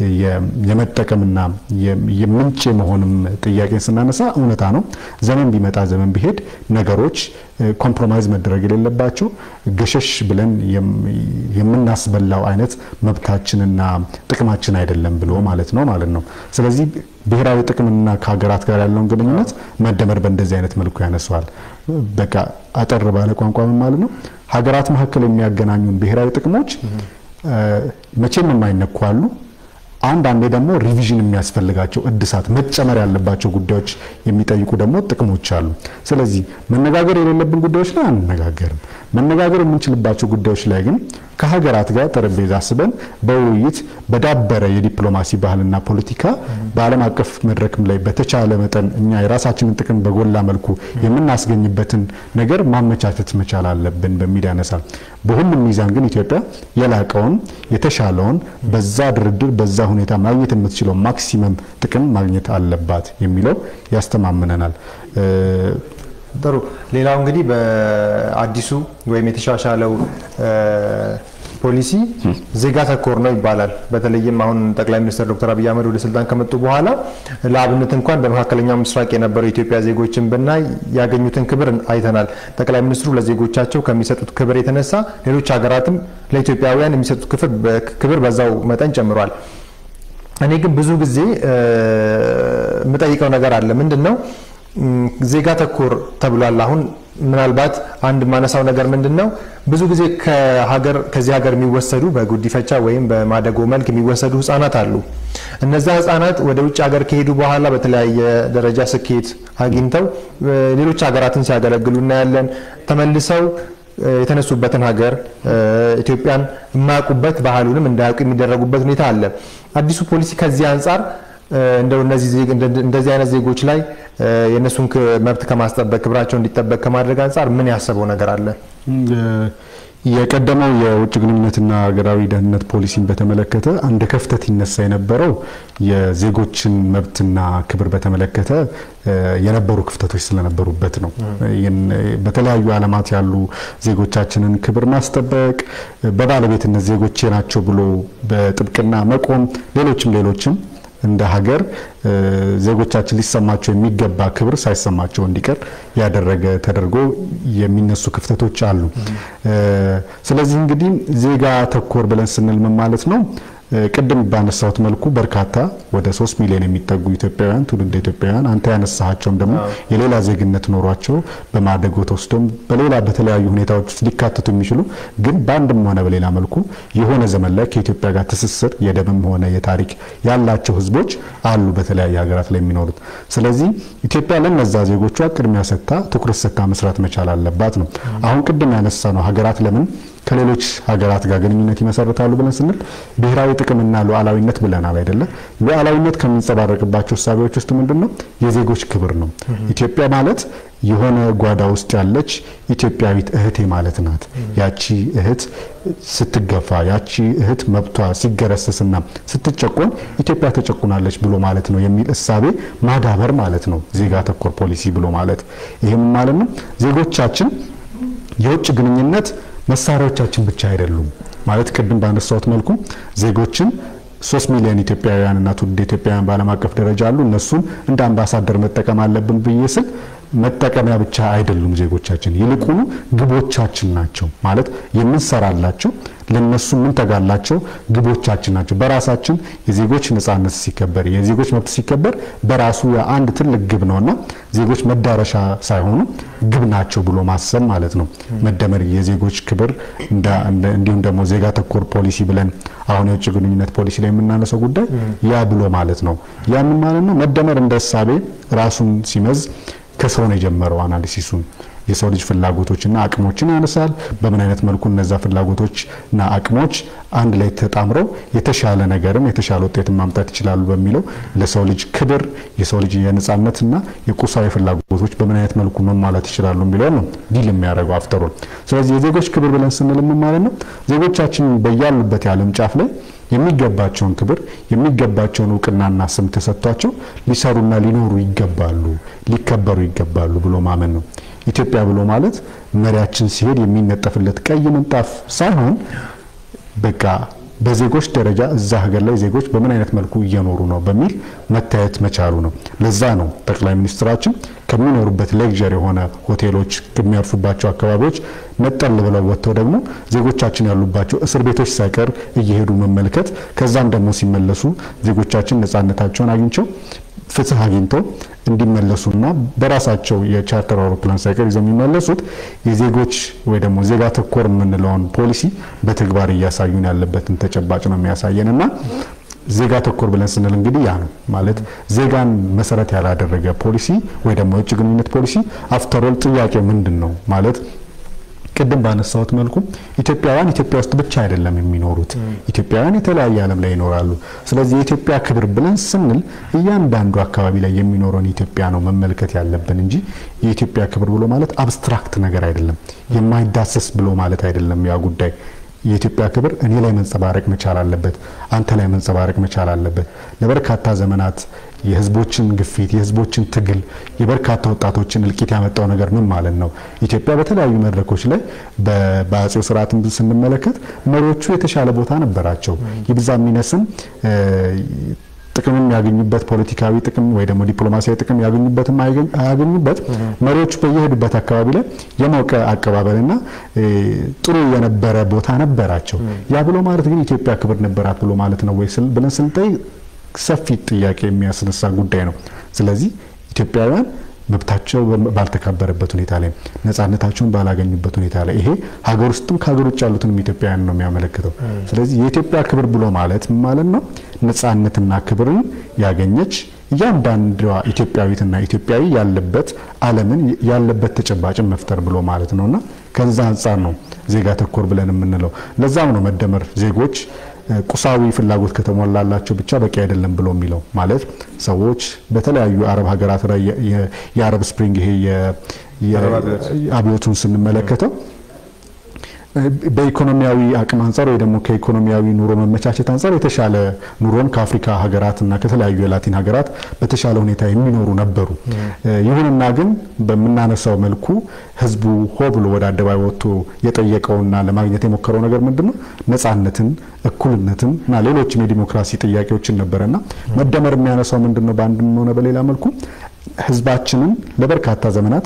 የመጠቀምና የምንጭ የመሆንም ጥያቄን ስናነሳ እውነታ ነው። ዘመን ቢመጣ ዘመን ቢሄድ ነገሮች ኮምፕሮማይዝ መደረግ የሌለባቸው ገሸሽ ብለን የምናስበላው አይነት መብታችንና ጥቅማችን አይደለም ብሎ ማለት ነው ማለት ነው። ስለዚህ ብሔራዊ ጥቅምና ከሀገራት ጋር ያለውን ግንኙነት መደመር በእንደዚህ አይነት መልኩ ያነሰዋል። በቃ አጠር ባለ ቋንቋ ምን ማለት ነው? ሀገራት መካከል የሚያገናኙን ብሔራዊ ጥቅሞች መቼም የማይነኩ አሉ። አንዳንዴ ደግሞ ሪቪዥን የሚያስፈልጋቸው እድሳት መጨመር ያለባቸው ጉዳዮች የሚጠይቁ ደግሞ ጥቅሞች አሉ። ስለዚህ መነጋገር የሌለብን ጉዳዮች ላይ አንነጋገርም። መነጋገር የምንችልባቸው ጉዳዮች ላይ ግን ከሀገራት ጋር ጠረጴዛ አስበን በውይይት በዳበረ የዲፕሎማሲ ባህልና ፖለቲካ በዓለም አቀፍ መድረክም ላይ በተቻለ መጠን እኛ የራሳችንን ጥቅም በጎላ መልኩ የምናስገኝበትን ነገር ማመቻቸት መቻል አለብን በሚል ያነሳል። በሁሉም ሚዛን ግን ኢትዮጵያ የላቀውን የተሻለውን በዛ ድርድር በዛ ሁኔታ ማግኘት የምትችለው ማክሲመም ጥቅም ማግኘት አለባት የሚለው ያስተማምነናል። ጥሩ። ሌላው እንግዲህ በአዲሱ ወይም የተሻሻለው ፖሊሲ ዜጋ ተኮር ነው ይባላል። በተለይም አሁን ጠቅላይ ሚኒስትር ዶክተር አብይ አህመድ ወደ ስልጣን ከመጡ በኋላ ለአብነት እንኳን በመካከለኛው ምስራቅ የነበረው የኢትዮጵያ ዜጎችን ብናይ ያገኙትን ክብር አይተናል። ጠቅላይ ሚኒስትሩ ለዜጎቻቸው ከሚሰጡት ክብር የተነሳ ሌሎች ሀገራትም ለኢትዮጵያውያን የሚሰጡት ክብር በዛው መጠን ጨምሯል። እኔ ግን ብዙ ጊዜ የምጠይቀው ነገር አለ። ምንድን ነው ዜጋ ተኮር ተብሏል። አሁን ምናልባት አንድ ማነሳው ነገር ምንድን ነው ብዙ ጊዜ ከሀገር ከዚህ ሀገር የሚወሰዱ በጉዲፈቻ ወይም በማደጎ መልክ የሚወሰዱ ህጻናት አሉ። እነዛ ህጻናት ወደ ውጭ ሀገር ከሄዱ በኋላ በተለያየ ደረጃ ስኬት አግኝተው ሌሎች ሀገራትን ሲያገለግሉ እናያለን። ተመልሰው የተነሱበትን ሀገር ኢትዮጵያን የማያውቁበት ባህሉንም እንዳያውቁ የሚደረጉበት ሁኔታ አለ። አዲሱ ፖሊሲ ከዚህ አንጻር እንደው እንደዚህ አይነት ዜጎች ላይ የእነሱን መብት ከማስጠበቅ ክብራቸው እንዲጠበቅ ከማድረግ አንጻር ምን ያሰበው ነገር አለ? የቀደመው የውጭ ግንኙነትና ሀገራዊ ደህንነት ፖሊሲን በተመለከተ አንድ ክፍተት ይነሳ የነበረው የዜጎችን መብትና ክብር በተመለከተ የነበሩ ክፍተቶች ስለነበሩበት ነው። በተለያዩ ዓለማት ያሉ ዜጎቻችንን ክብር ማስጠበቅ፣ በባለቤትነት ዜጎቼ ናቸው ብሎ በጥብቅና መቆም፣ ሌሎችም ሌሎችም እንደ ሀገር ዜጎቻችን ሊሰማቸው የሚገባ ክብር ሳይሰማቸው እንዲቀር ያደረገ ተደርጎ የሚነሱ ክፍተቶች አሉ። ስለዚህ እንግዲህ ዜጋ ተኮር ብለን ስንል ምን ማለት ነው? ቅድም ባነሳሁት መልኩ በርካታ ወደ ሶስት ሚሊዮን የሚጠጉ ኢትዮጵያውያን ትውልደ ኢትዮጵያውያን አንተ ያነሳቸውም ደግሞ የሌላ ዜግነት ኖሯቸው በማደጎ ተወስዶም በሌላ በተለያዩ ሁኔታዎች ውስጥ ሊካተቱ የሚችሉ ግን በአንድም ሆነ በሌላ መልኩ የሆነ ዘመን ላይ ከኢትዮጵያ ጋር ትስስር የደምም ሆነ የታሪክ ያላቸው ሕዝቦች አሉ በተለያየ ሀገራት ላይ የሚኖሩት። ስለዚህ ኢትዮጵያ ለነዛ ዜጎቿ ቅድሚያ ሰጥታ ትኩረት ሰጥታ መስራት መቻል አለባት ነው። አሁን ቅድም ያነሳ ነው ሀገራት ለምን ከሌሎች ሀገራት ጋር ግንኙነት ይመሰርታሉ ብለን ስንል ብሔራዊ ጥቅምና ሉዓላዊነት ብለናል አይደለ? ሉዓላዊነት ከሚንጸባረቅባቸው እሳቤዎች ውስጥ ምንድን ነው? የዜጎች ክብር ነው። ኢትዮጵያ ማለት የሆነ ጓዳ ውስጥ ያለች ኢትዮጵያዊት እህቴ ማለት ናት። ያቺ እህት ስትገፋ፣ ያቺ እህት መብቷ ሲገረሰስና ስትጨቆን ኢትዮጵያ ተጨቁናለች ብሎ ማለት ነው የሚል እሳቤ ማዳበር ማለት ነው ዜጋ ተኮር ፖሊሲ ብሎ ማለት። ይህም ማለት ነው ዜጎቻችን የውጭ ግንኙነት መሳሪያዎቻችን ብቻ አይደሉም ማለት ቅድም ባነሳሁት መልኩ ዜጎችን ሶስት ሚሊዮን ኢትዮጵያውያንና ትውልደ ኢትዮጵያውያን በዓለም አቀፍ ደረጃ አሉ። እነሱን እንደ አምባሳደር መጠቀም አለብን ብዬ ስል መጠቀሚያ ብቻ አይደሉም ዜጎቻችን፣ ይልቁኑ ግቦቻችን ናቸው። ማለት የምንሰራላቸው ለነሱ የምንተጋላቸው ግቦቻችን ናቸው። በራሳችን የዜጎች ነጻነት ሲከበር፣ የዜጎች መብት ሲከበር በራሱ አንድ ትልቅ ግብ ነውና ዜጎች መዳረሻ ሳይሆኑ ግብ ናቸው ብሎ ማሰብ ማለት ነው። መደመር የዜጎች ክብር እንዲሁም ደግሞ ዜጋ ተኮር ፖሊሲ ብለን አሁን የውጭ ግንኙነት ፖሊሲ ላይ የምናነሳው ጉዳይ ያ ብሎ ማለት ነው። ያምን ማለት ነው መደመር እንደ እሳቤ ራሱን ሲመዝ ከሰው ነው የጀመረው አናሊሲሱን የሰው ልጅ ፍላጎቶችና አቅሞችን ያነሳል። በምን አይነት መልኩ እነዛ ፍላጎቶችና አቅሞች አንድ ላይ ተጣምረው የተሻለ ነገርን የተሻለ ውጤትን ማምጣት ይችላሉ በሚለው ለሰው ልጅ ክብር፣ የሰው ልጅ የነጻነትና የቁሳዊ ፍላጎቶች በምን አይነት መልኩ መሟላት ይችላሉ የሚለው ነው ዲል የሚያደርገው አፍተሮል። ስለዚህ የዜጎች ክብር ብለን ስንል ምን ማለት ነው? ዜጎቻችን በያሉበት የዓለም ጫፍ ላይ የሚገባቸውን ክብር የሚገባቸውን እውቅናና ስም ተሰጥቷቸው ሊሰሩና ሊኖሩ ይገባሉ፣ ሊከበሩ ይገባሉ ብሎ ማመን ነው። ኢትዮጵያ ብሎ ማለት መሪያችን ሲሄድ የሚነጠፍለት ቀይ ምንጣፍ ሳይሆን በቃ በዜጎች ደረጃ እዛ ሀገር ላይ ዜጎች በምን አይነት መልኩ እየኖሩ ነው በሚል መታየት መቻሉ ነው። ለዛ ነው ጠቅላይ ሚኒስትራችን ከሚኖሩበት ሌክዠር የሆነ ሆቴሎች ከሚያርፉባቸው አካባቢዎች ነጠል ብለው ወጥተው ደግሞ ዜጎቻችን ያሉባቸው እስር ቤቶች ሳይቀር እየሄዱ መመልከት ከዛም ደግሞ ሲመለሱ ዜጎቻችን ነጻነታቸውን አግኝቸው ፍትህ አግኝተው እንዲመለሱና በራሳቸው የቻርተር አውሮፕላን ሳይቀር ይዘው የሚመለሱት የዜጎች ወይ ደግሞ ዜጋ ተኮር የምንለውን ፖሊሲ በተግባር እያሳዩን ያለበትን ተጨባጭ ነው የሚያሳየን እና ዜጋ ተኮር ብለን ስንል እንግዲህ ያ ነው ማለት ዜጋን መሰረት ያላደረገ ፖሊሲ ወይ ደግሞ የውጭ ግንኙነት ፖሊሲ አፍተሮል ጥያቄ ምንድን ነው ማለት ቅድም ባነሳሁት መልኩ ኢትዮጵያውያን ኢትዮጵያ ውስጥ ብቻ አይደለም የሚኖሩት። ኢትዮጵያውያን የተለያየ ዓለም ላይ ይኖራሉ። ስለዚህ የኢትዮጵያ ክብር ብለን ስንል እያንዳንዱ አካባቢ ላይ የሚኖረውን ኢትዮጵያ ነው መመልከት ያለብን እንጂ የኢትዮጵያ ክብር ብሎ ማለት አብስትራክት ነገር አይደለም፣ የማይዳሰስ ብሎ ማለት አይደለም። ያ ጉዳይ የኢትዮጵያ ክብር እኔ ላይ መንጸባረቅ መቻል አለበት፣ አንተ ላይ መንጸባረቅ መቻል አለበት። ለበርካታ ዘመናት የህዝቦችን ግፊት፣ የህዝቦችን ትግል፣ የበርካታ ወጣቶችን እልቂት ያመጣው ነገር ምን ማለት ነው? ኢትዮጵያ በተለያዩ መድረኮች ላይ በአጼው ስርዓት ስንመለከት መሪዎቹ የተሻለ ቦታ ነበራቸው። ይብዛ የሚነስም ጥቅምም ያገኙበት ፖለቲካዊ ጥቅም ወይ ደግሞ ዲፕሎማሲያዊ ጥቅም ያገኙበትም አያገኙበት መሪዎቹ በየሄዱበት አካባቢ ላይ የሞቀ አቀባበልና ጥሩ የነበረ ቦታ ነበራቸው። ያ ብሎ ማለት ግን ኢትዮጵያ ክብር ነበራት ብሎ ማለት ነው ወይ ብለን ስንጠይቅ ሰፊ ጥያቄ የሚያስነሳ ጉዳይ ነው። ስለዚህ ኢትዮጵያውያን መብታቸው ባልተከበረበት ሁኔታ ላይ ነጻነታቸውን ባላገኙበት ሁኔታ ላይ ይሄ ሀገር ውስጥም ከሀገር ውጭ ያሉትንም ኢትዮጵያውያን ነው የሚያመለክተው። ስለዚህ የኢትዮጵያ ክብር ብሎ ማለት ማለት ነው ነጻነትና ክብርን ያገኘች እያንዳንዷ ኢትዮጵያዊትና ኢትዮጵያዊ ያለበት ዓለምን ያለበት ተጨባጭን መፍጠር ብሎ ማለት ነውና ከዛ አንጻር ነው ዜጋ ተኮር ብለን የምንለው። ለዛም ነው መደመር ዜጎች ቁሳዊ ፍላጎት ከተሞላላቸው ብቻ በቂ አይደለም ብሎ የሚለው ማለት ሰዎች በተለያዩ አረብ ሀገራት ላይ የአረብ ስፕሪንግ ይሄ አብዮቱን ስንመለከተው በኢኮኖሚያዊ አቅም አንጻር ወይ ደግሞ ከኢኮኖሚያዊ ኑሮ መመቻቸት አንጻር የተሻለ ኑሮን ከአፍሪካ ሀገራትና ከተለያዩ የላቲን ሀገራት በተሻለ ሁኔታ የሚኖሩ ነበሩ። ይሁንና ግን በምናነሳው መልኩ ህዝቡ ሆ ብሎ ወደ አደባባይ ወጥቶ የጠየቀውና ለማግኘት የሞከረው ነገር ምንድን ነው? ነጻነትን፣ እኩልነትን እና ሌሎችም የዲሞክራሲ ጥያቄዎችን ነበረና መደመር የሚያነሳው ምንድን ነው? በአንድም ሆነ በሌላ መልኩ ህዝባችንን ለበርካታ ዘመናት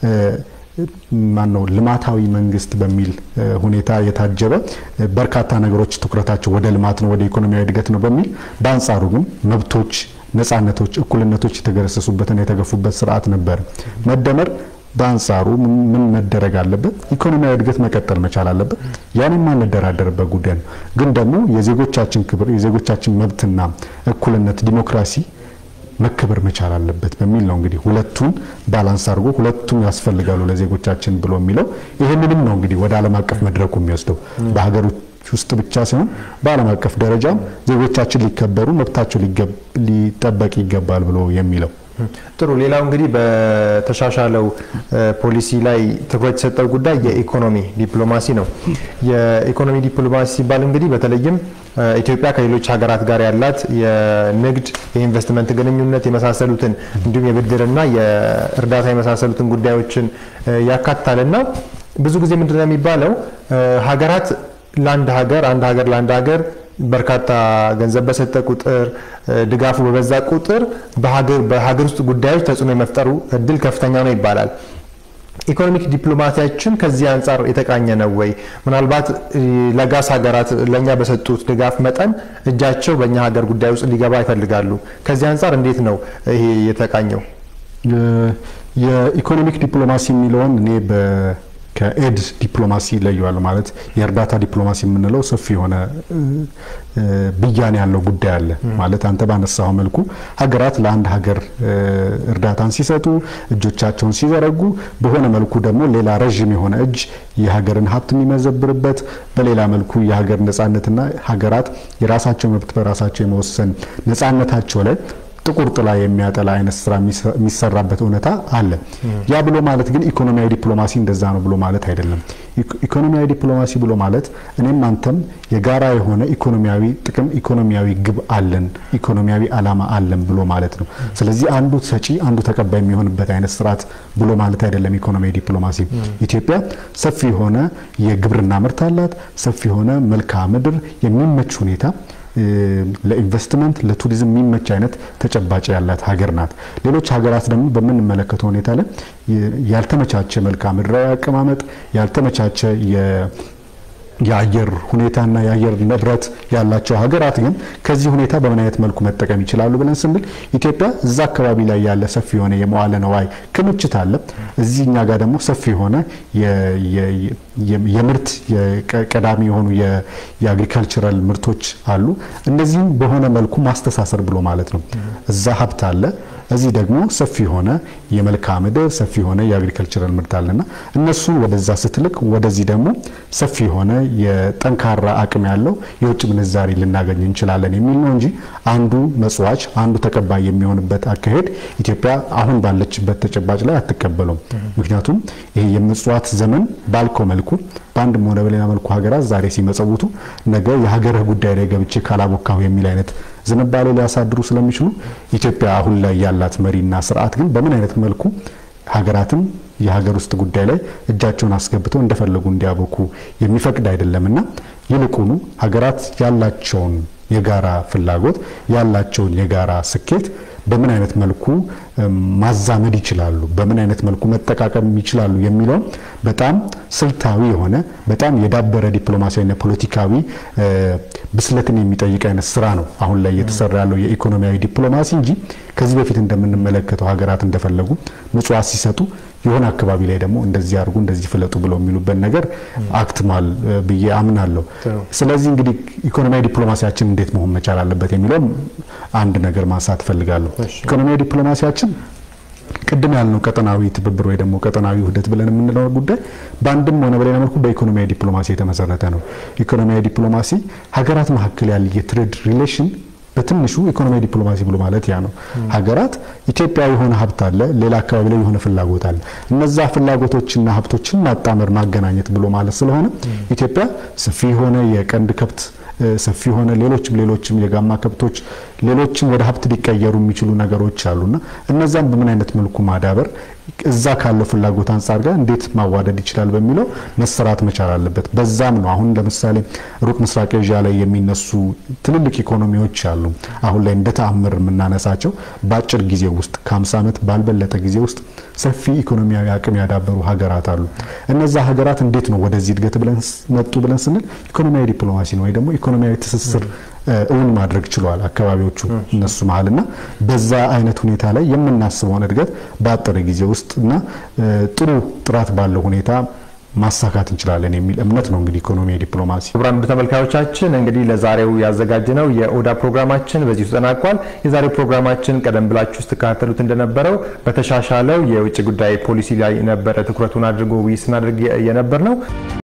ማነው ልማታዊ መንግስት በሚል ሁኔታ የታጀበ በርካታ ነገሮች ትኩረታቸው ወደ ልማት ነው፣ ወደ ኢኮኖሚያዊ እድገት ነው በሚል በአንጻሩ ግን መብቶች፣ ነጻነቶች፣ እኩልነቶች የተገረሰሱበትና የተገፉበት ስርዓት ነበር። መደመር በአንጻሩ ምን መደረግ አለበት? ኢኮኖሚያዊ እድገት መቀጠል መቻል አለበት። ያን የማንደራደርበት ጉዳይ ነው። ግን ደግሞ የዜጎቻችን ክብር፣ የዜጎቻችን መብትና እኩልነት፣ ዲሞክራሲ መከበር መቻል አለበት በሚል ነው እንግዲህ ሁለቱን ባላንስ አድርጎ ሁለቱም ያስፈልጋሉ ለዜጎቻችን ብሎ የሚለው ይህንንም ነው እንግዲህ ወደ ዓለም አቀፍ መድረኩ የሚወስደው በሀገሮች ውስጥ ብቻ ሳይሆን በዓለም አቀፍ ደረጃም ዜጎቻችን ሊከበሩ መብታቸው ሊጠበቅ ይገባል ብሎ የሚለው ጥሩ። ሌላው እንግዲህ በተሻሻለው ፖሊሲ ላይ ትኩረት የሰጠው ጉዳይ የኢኮኖሚ ዲፕሎማሲ ነው። የኢኮኖሚ ዲፕሎማሲ ሲባል እንግዲህ በተለይም ኢትዮጵያ ከሌሎች ሀገራት ጋር ያላት የንግድ የኢንቨስትመንት ግንኙነት የመሳሰሉትን እንዲሁም የብድርና የእርዳታ የመሳሰሉትን ጉዳዮችን ያካትታልና ብዙ ጊዜ ምንድነው የሚባለው ሀገራት ለአንድ ሀገር አንድ ሀገር ለአንድ ሀገር በርካታ ገንዘብ በሰጠ ቁጥር ድጋፉ በበዛ ቁጥር በሀገር ውስጥ ጉዳዮች ተጽዕኖ የመፍጠሩ እድል ከፍተኛ ነው ይባላል። ኢኮኖሚክ ዲፕሎማሲያችን ከዚህ አንጻር የተቃኘ ነው ወይ? ምናልባት ለጋስ ሀገራት ለእኛ በሰጡት ድጋፍ መጠን እጃቸው በእኛ ሀገር ጉዳይ ውስጥ ሊገባ ይፈልጋሉ። ከዚህ አንጻር እንዴት ነው ይሄ የተቃኘው? የኢኮኖሚክ ዲፕሎማሲ የሚለውን እኔ ከኤድ ዲፕሎማሲ ይለየዋል። ማለት የእርዳታ ዲፕሎማሲ የምንለው ሰፊ የሆነ ብያኔ ያለው ጉዳይ አለ። ማለት አንተ ባነሳው መልኩ ሀገራት ለአንድ ሀገር እርዳታን ሲሰጡ እጆቻቸውን ሲዘረጉ፣ በሆነ መልኩ ደግሞ ሌላ ረዥም የሆነ እጅ የሀገርን ሀብት የሚመዘብርበት፣ በሌላ መልኩ የሀገር ነጻነትና ሀገራት የራሳቸው መብት በራሳቸው የመወሰን ነጻነታቸው ላይ ጥቁር ጥላ የሚያጠላ አይነት ስራ የሚሰራበት እውነታ አለ። ያ ብሎ ማለት ግን ኢኮኖሚያዊ ዲፕሎማሲ እንደዛ ነው ብሎ ማለት አይደለም። ኢኮኖሚያዊ ዲፕሎማሲ ብሎ ማለት እኔም አንተም የጋራ የሆነ ኢኮኖሚያዊ ጥቅም፣ ኢኮኖሚያዊ ግብ አለን፣ ኢኮኖሚያዊ አላማ አለን ብሎ ማለት ነው። ስለዚህ አንዱ ሰጪ አንዱ ተቀባይ የሚሆንበት አይነት ስርዓት ብሎ ማለት አይደለም ኢኮኖሚያዊ ዲፕሎማሲ። ኢትዮጵያ ሰፊ የሆነ የግብርና ምርት አላት። ሰፊ የሆነ መልክዓ ምድር የሚመች ሁኔታ ለኢንቨስትመንት ለቱሪዝም የሚመች አይነት ተጨባጭ ያላት ሀገር ናት። ሌሎች ሀገራት ደግሞ በምንመለከተው ሁኔታ ላይ ያልተመቻቸ መልክዓ ምድራዊ አቀማመጥ ያልተመቻቸ የአየር ሁኔታና የአየር ንብረት ያላቸው ሀገራት ግን ከዚህ ሁኔታ በምን አይነት መልኩ መጠቀም ይችላሉ ብለን ስንል ኢትዮጵያ እዛ አካባቢ ላይ ያለ ሰፊ የሆነ የመዋለ ነዋይ ክምችት አለ። እዚህ እኛ ጋር ደግሞ ሰፊ የሆነ የምርት ቀዳሚ የሆኑ የአግሪካልቸራል ምርቶች አሉ። እነዚህም በሆነ መልኩ ማስተሳሰር ብሎ ማለት ነው። እዛ ሀብት አለ እዚህ ደግሞ ሰፊ የሆነ የመልክዓ ምድር ሰፊ የሆነ የአግሪካልቸራል ምርት አለና እነሱን ወደዛ ስትልቅ ወደዚህ ደግሞ ሰፊ የሆነ የጠንካራ አቅም ያለው የውጭ ምንዛሪ ልናገኝ እንችላለን የሚል ነው እንጂ አንዱ መጽዋች አንዱ ተቀባይ የሚሆንበት አካሄድ ኢትዮጵያ አሁን ባለችበት ተጨባጭ ላይ አትቀበለውም። ምክንያቱም ይሄ የምጽዋት ዘመን ባልከው መልኩ በአንድም ሆነ በሌላ መልኩ ሀገራት ዛሬ ሲመጸውቱ ነገ የሀገርህ ጉዳይ ላይ ገብቼ ካላቦካሁ የሚል አይነት ዝንባሌ ሊያሳድሩ ስለሚችሉ ኢትዮጵያ አሁን ላይ ያላት መሪና ስርዓት ግን በምን አይነት መልኩ ሀገራትን የሀገር ውስጥ ጉዳይ ላይ እጃቸውን አስገብተው እንደፈለጉ እንዲያበኩ የሚፈቅድ አይደለምና ይልቁኑ ሀገራት ያላቸውን የጋራ ፍላጎት ያላቸውን የጋራ ስኬት በምን አይነት መልኩ ማዛመድ ይችላሉ፣ በምን አይነት መልኩ መጠቃቀም ይችላሉ የሚለውን በጣም ስልታዊ የሆነ በጣም የዳበረ ዲፕሎማሲያዊና ፖለቲካዊ ብስለትን የሚጠይቅ አይነት ስራ ነው አሁን ላይ እየተሰራ ያለው የኢኮኖሚያዊ ዲፕሎማሲ እንጂ ከዚህ በፊት እንደምንመለከተው ሀገራት እንደፈለጉ ምጽዋት ሲሰጡ የሆነ አካባቢ ላይ ደግሞ እንደዚህ አድርጉ እንደዚህ ፍለጡ ብለው የሚሉበት ነገር አክትሟል ብዬ አምናለሁ። ስለዚህ እንግዲህ ኢኮኖሚያዊ ዲፕሎማሲያችን እንዴት መሆን መቻል አለበት የሚለውም አንድ ነገር ማንሳት እፈልጋለሁ። ኢኮኖሚያዊ ዲፕሎማሲያችን ቅድም ያልነው ቀጠናዊ ትብብር ወይ ደግሞ ቀጠናዊ ውህደት ብለን የምንለው ጉዳይ በአንድም ሆነ በሌላ መልኩ በኢኮኖሚያዊ ዲፕሎማሲ የተመሰረተ ነው። ኢኮኖሚያዊ ዲፕሎማሲ ሀገራት መካከል ያለ የትሬድ ሪሌሽን በትንሹ ኢኮኖሚያዊ ዲፕሎማሲ ብሎ ማለት ያ ነው። ሀገራት ኢትዮጵያ የሆነ ሀብት አለ፣ ሌላ አካባቢ ላይ የሆነ ፍላጎት አለ። እነዛ ፍላጎቶችና ሀብቶችን ማጣመር ማገናኘት ብሎ ማለት ስለሆነ ኢትዮጵያ ሰፊ የሆነ የቀንድ ከብት ሰፊ የሆነ ሌሎችም ሌሎችም የጋማ ከብቶች ሌሎችም ወደ ሀብት ሊቀየሩ የሚችሉ ነገሮች አሉና እነዛን በምን አይነት መልኩ ማዳበር እዛ ካለው ፍላጎት አንጻር ጋር እንዴት ማዋደድ ይችላል በሚለው መሰራት መቻል አለበት። በዛም ነው አሁን ለምሳሌ ሩቅ ምስራቅ ኤዥያ ላይ የሚነሱ ትልልቅ ኢኮኖሚዎች አሉ። አሁን ላይ እንደ ተአምር የምናነሳቸው በአጭር ጊዜ ውስጥ ከ50 ዓመት ባልበለጠ ጊዜ ውስጥ ሰፊ ኢኮኖሚያዊ አቅም ያዳበሩ ሀገራት አሉ። እነዛ ሀገራት እንዴት ነው ወደዚህ እድገት ብለን መጡ ብለን ስንል ኢኮኖሚያዊ ዲፕሎማሲ ነው ወይ ደግሞ ኢኮኖሚያዊ ትስስር እውን ማድረግ ችሏል አካባቢዎቹ እነሱ መሀልና በዛ አይነት ሁኔታ ላይ የምናስበውን እድገት በአጠረ ጊዜ ውስጥ እና ጥሩ ጥራት ባለው ሁኔታ ማሳካት እንችላለን የሚል እምነት ነው። እንግዲህ ኢኮኖሚ ዲፕሎማሲ። ክቡራን ተመልካዮቻችን እንግዲህ ለዛሬው ያዘጋጅነው የኦዳ ፕሮግራማችን በዚሁ ተጠናቋል። የዛሬው ፕሮግራማችን ቀደም ብላችሁ ስትከታተሉት እንደነበረው በተሻሻለው የውጭ ጉዳይ ፖሊሲ ላይ ነበረ ትኩረቱን አድርጎ ውይይት ስናደርግ የነበር ነው።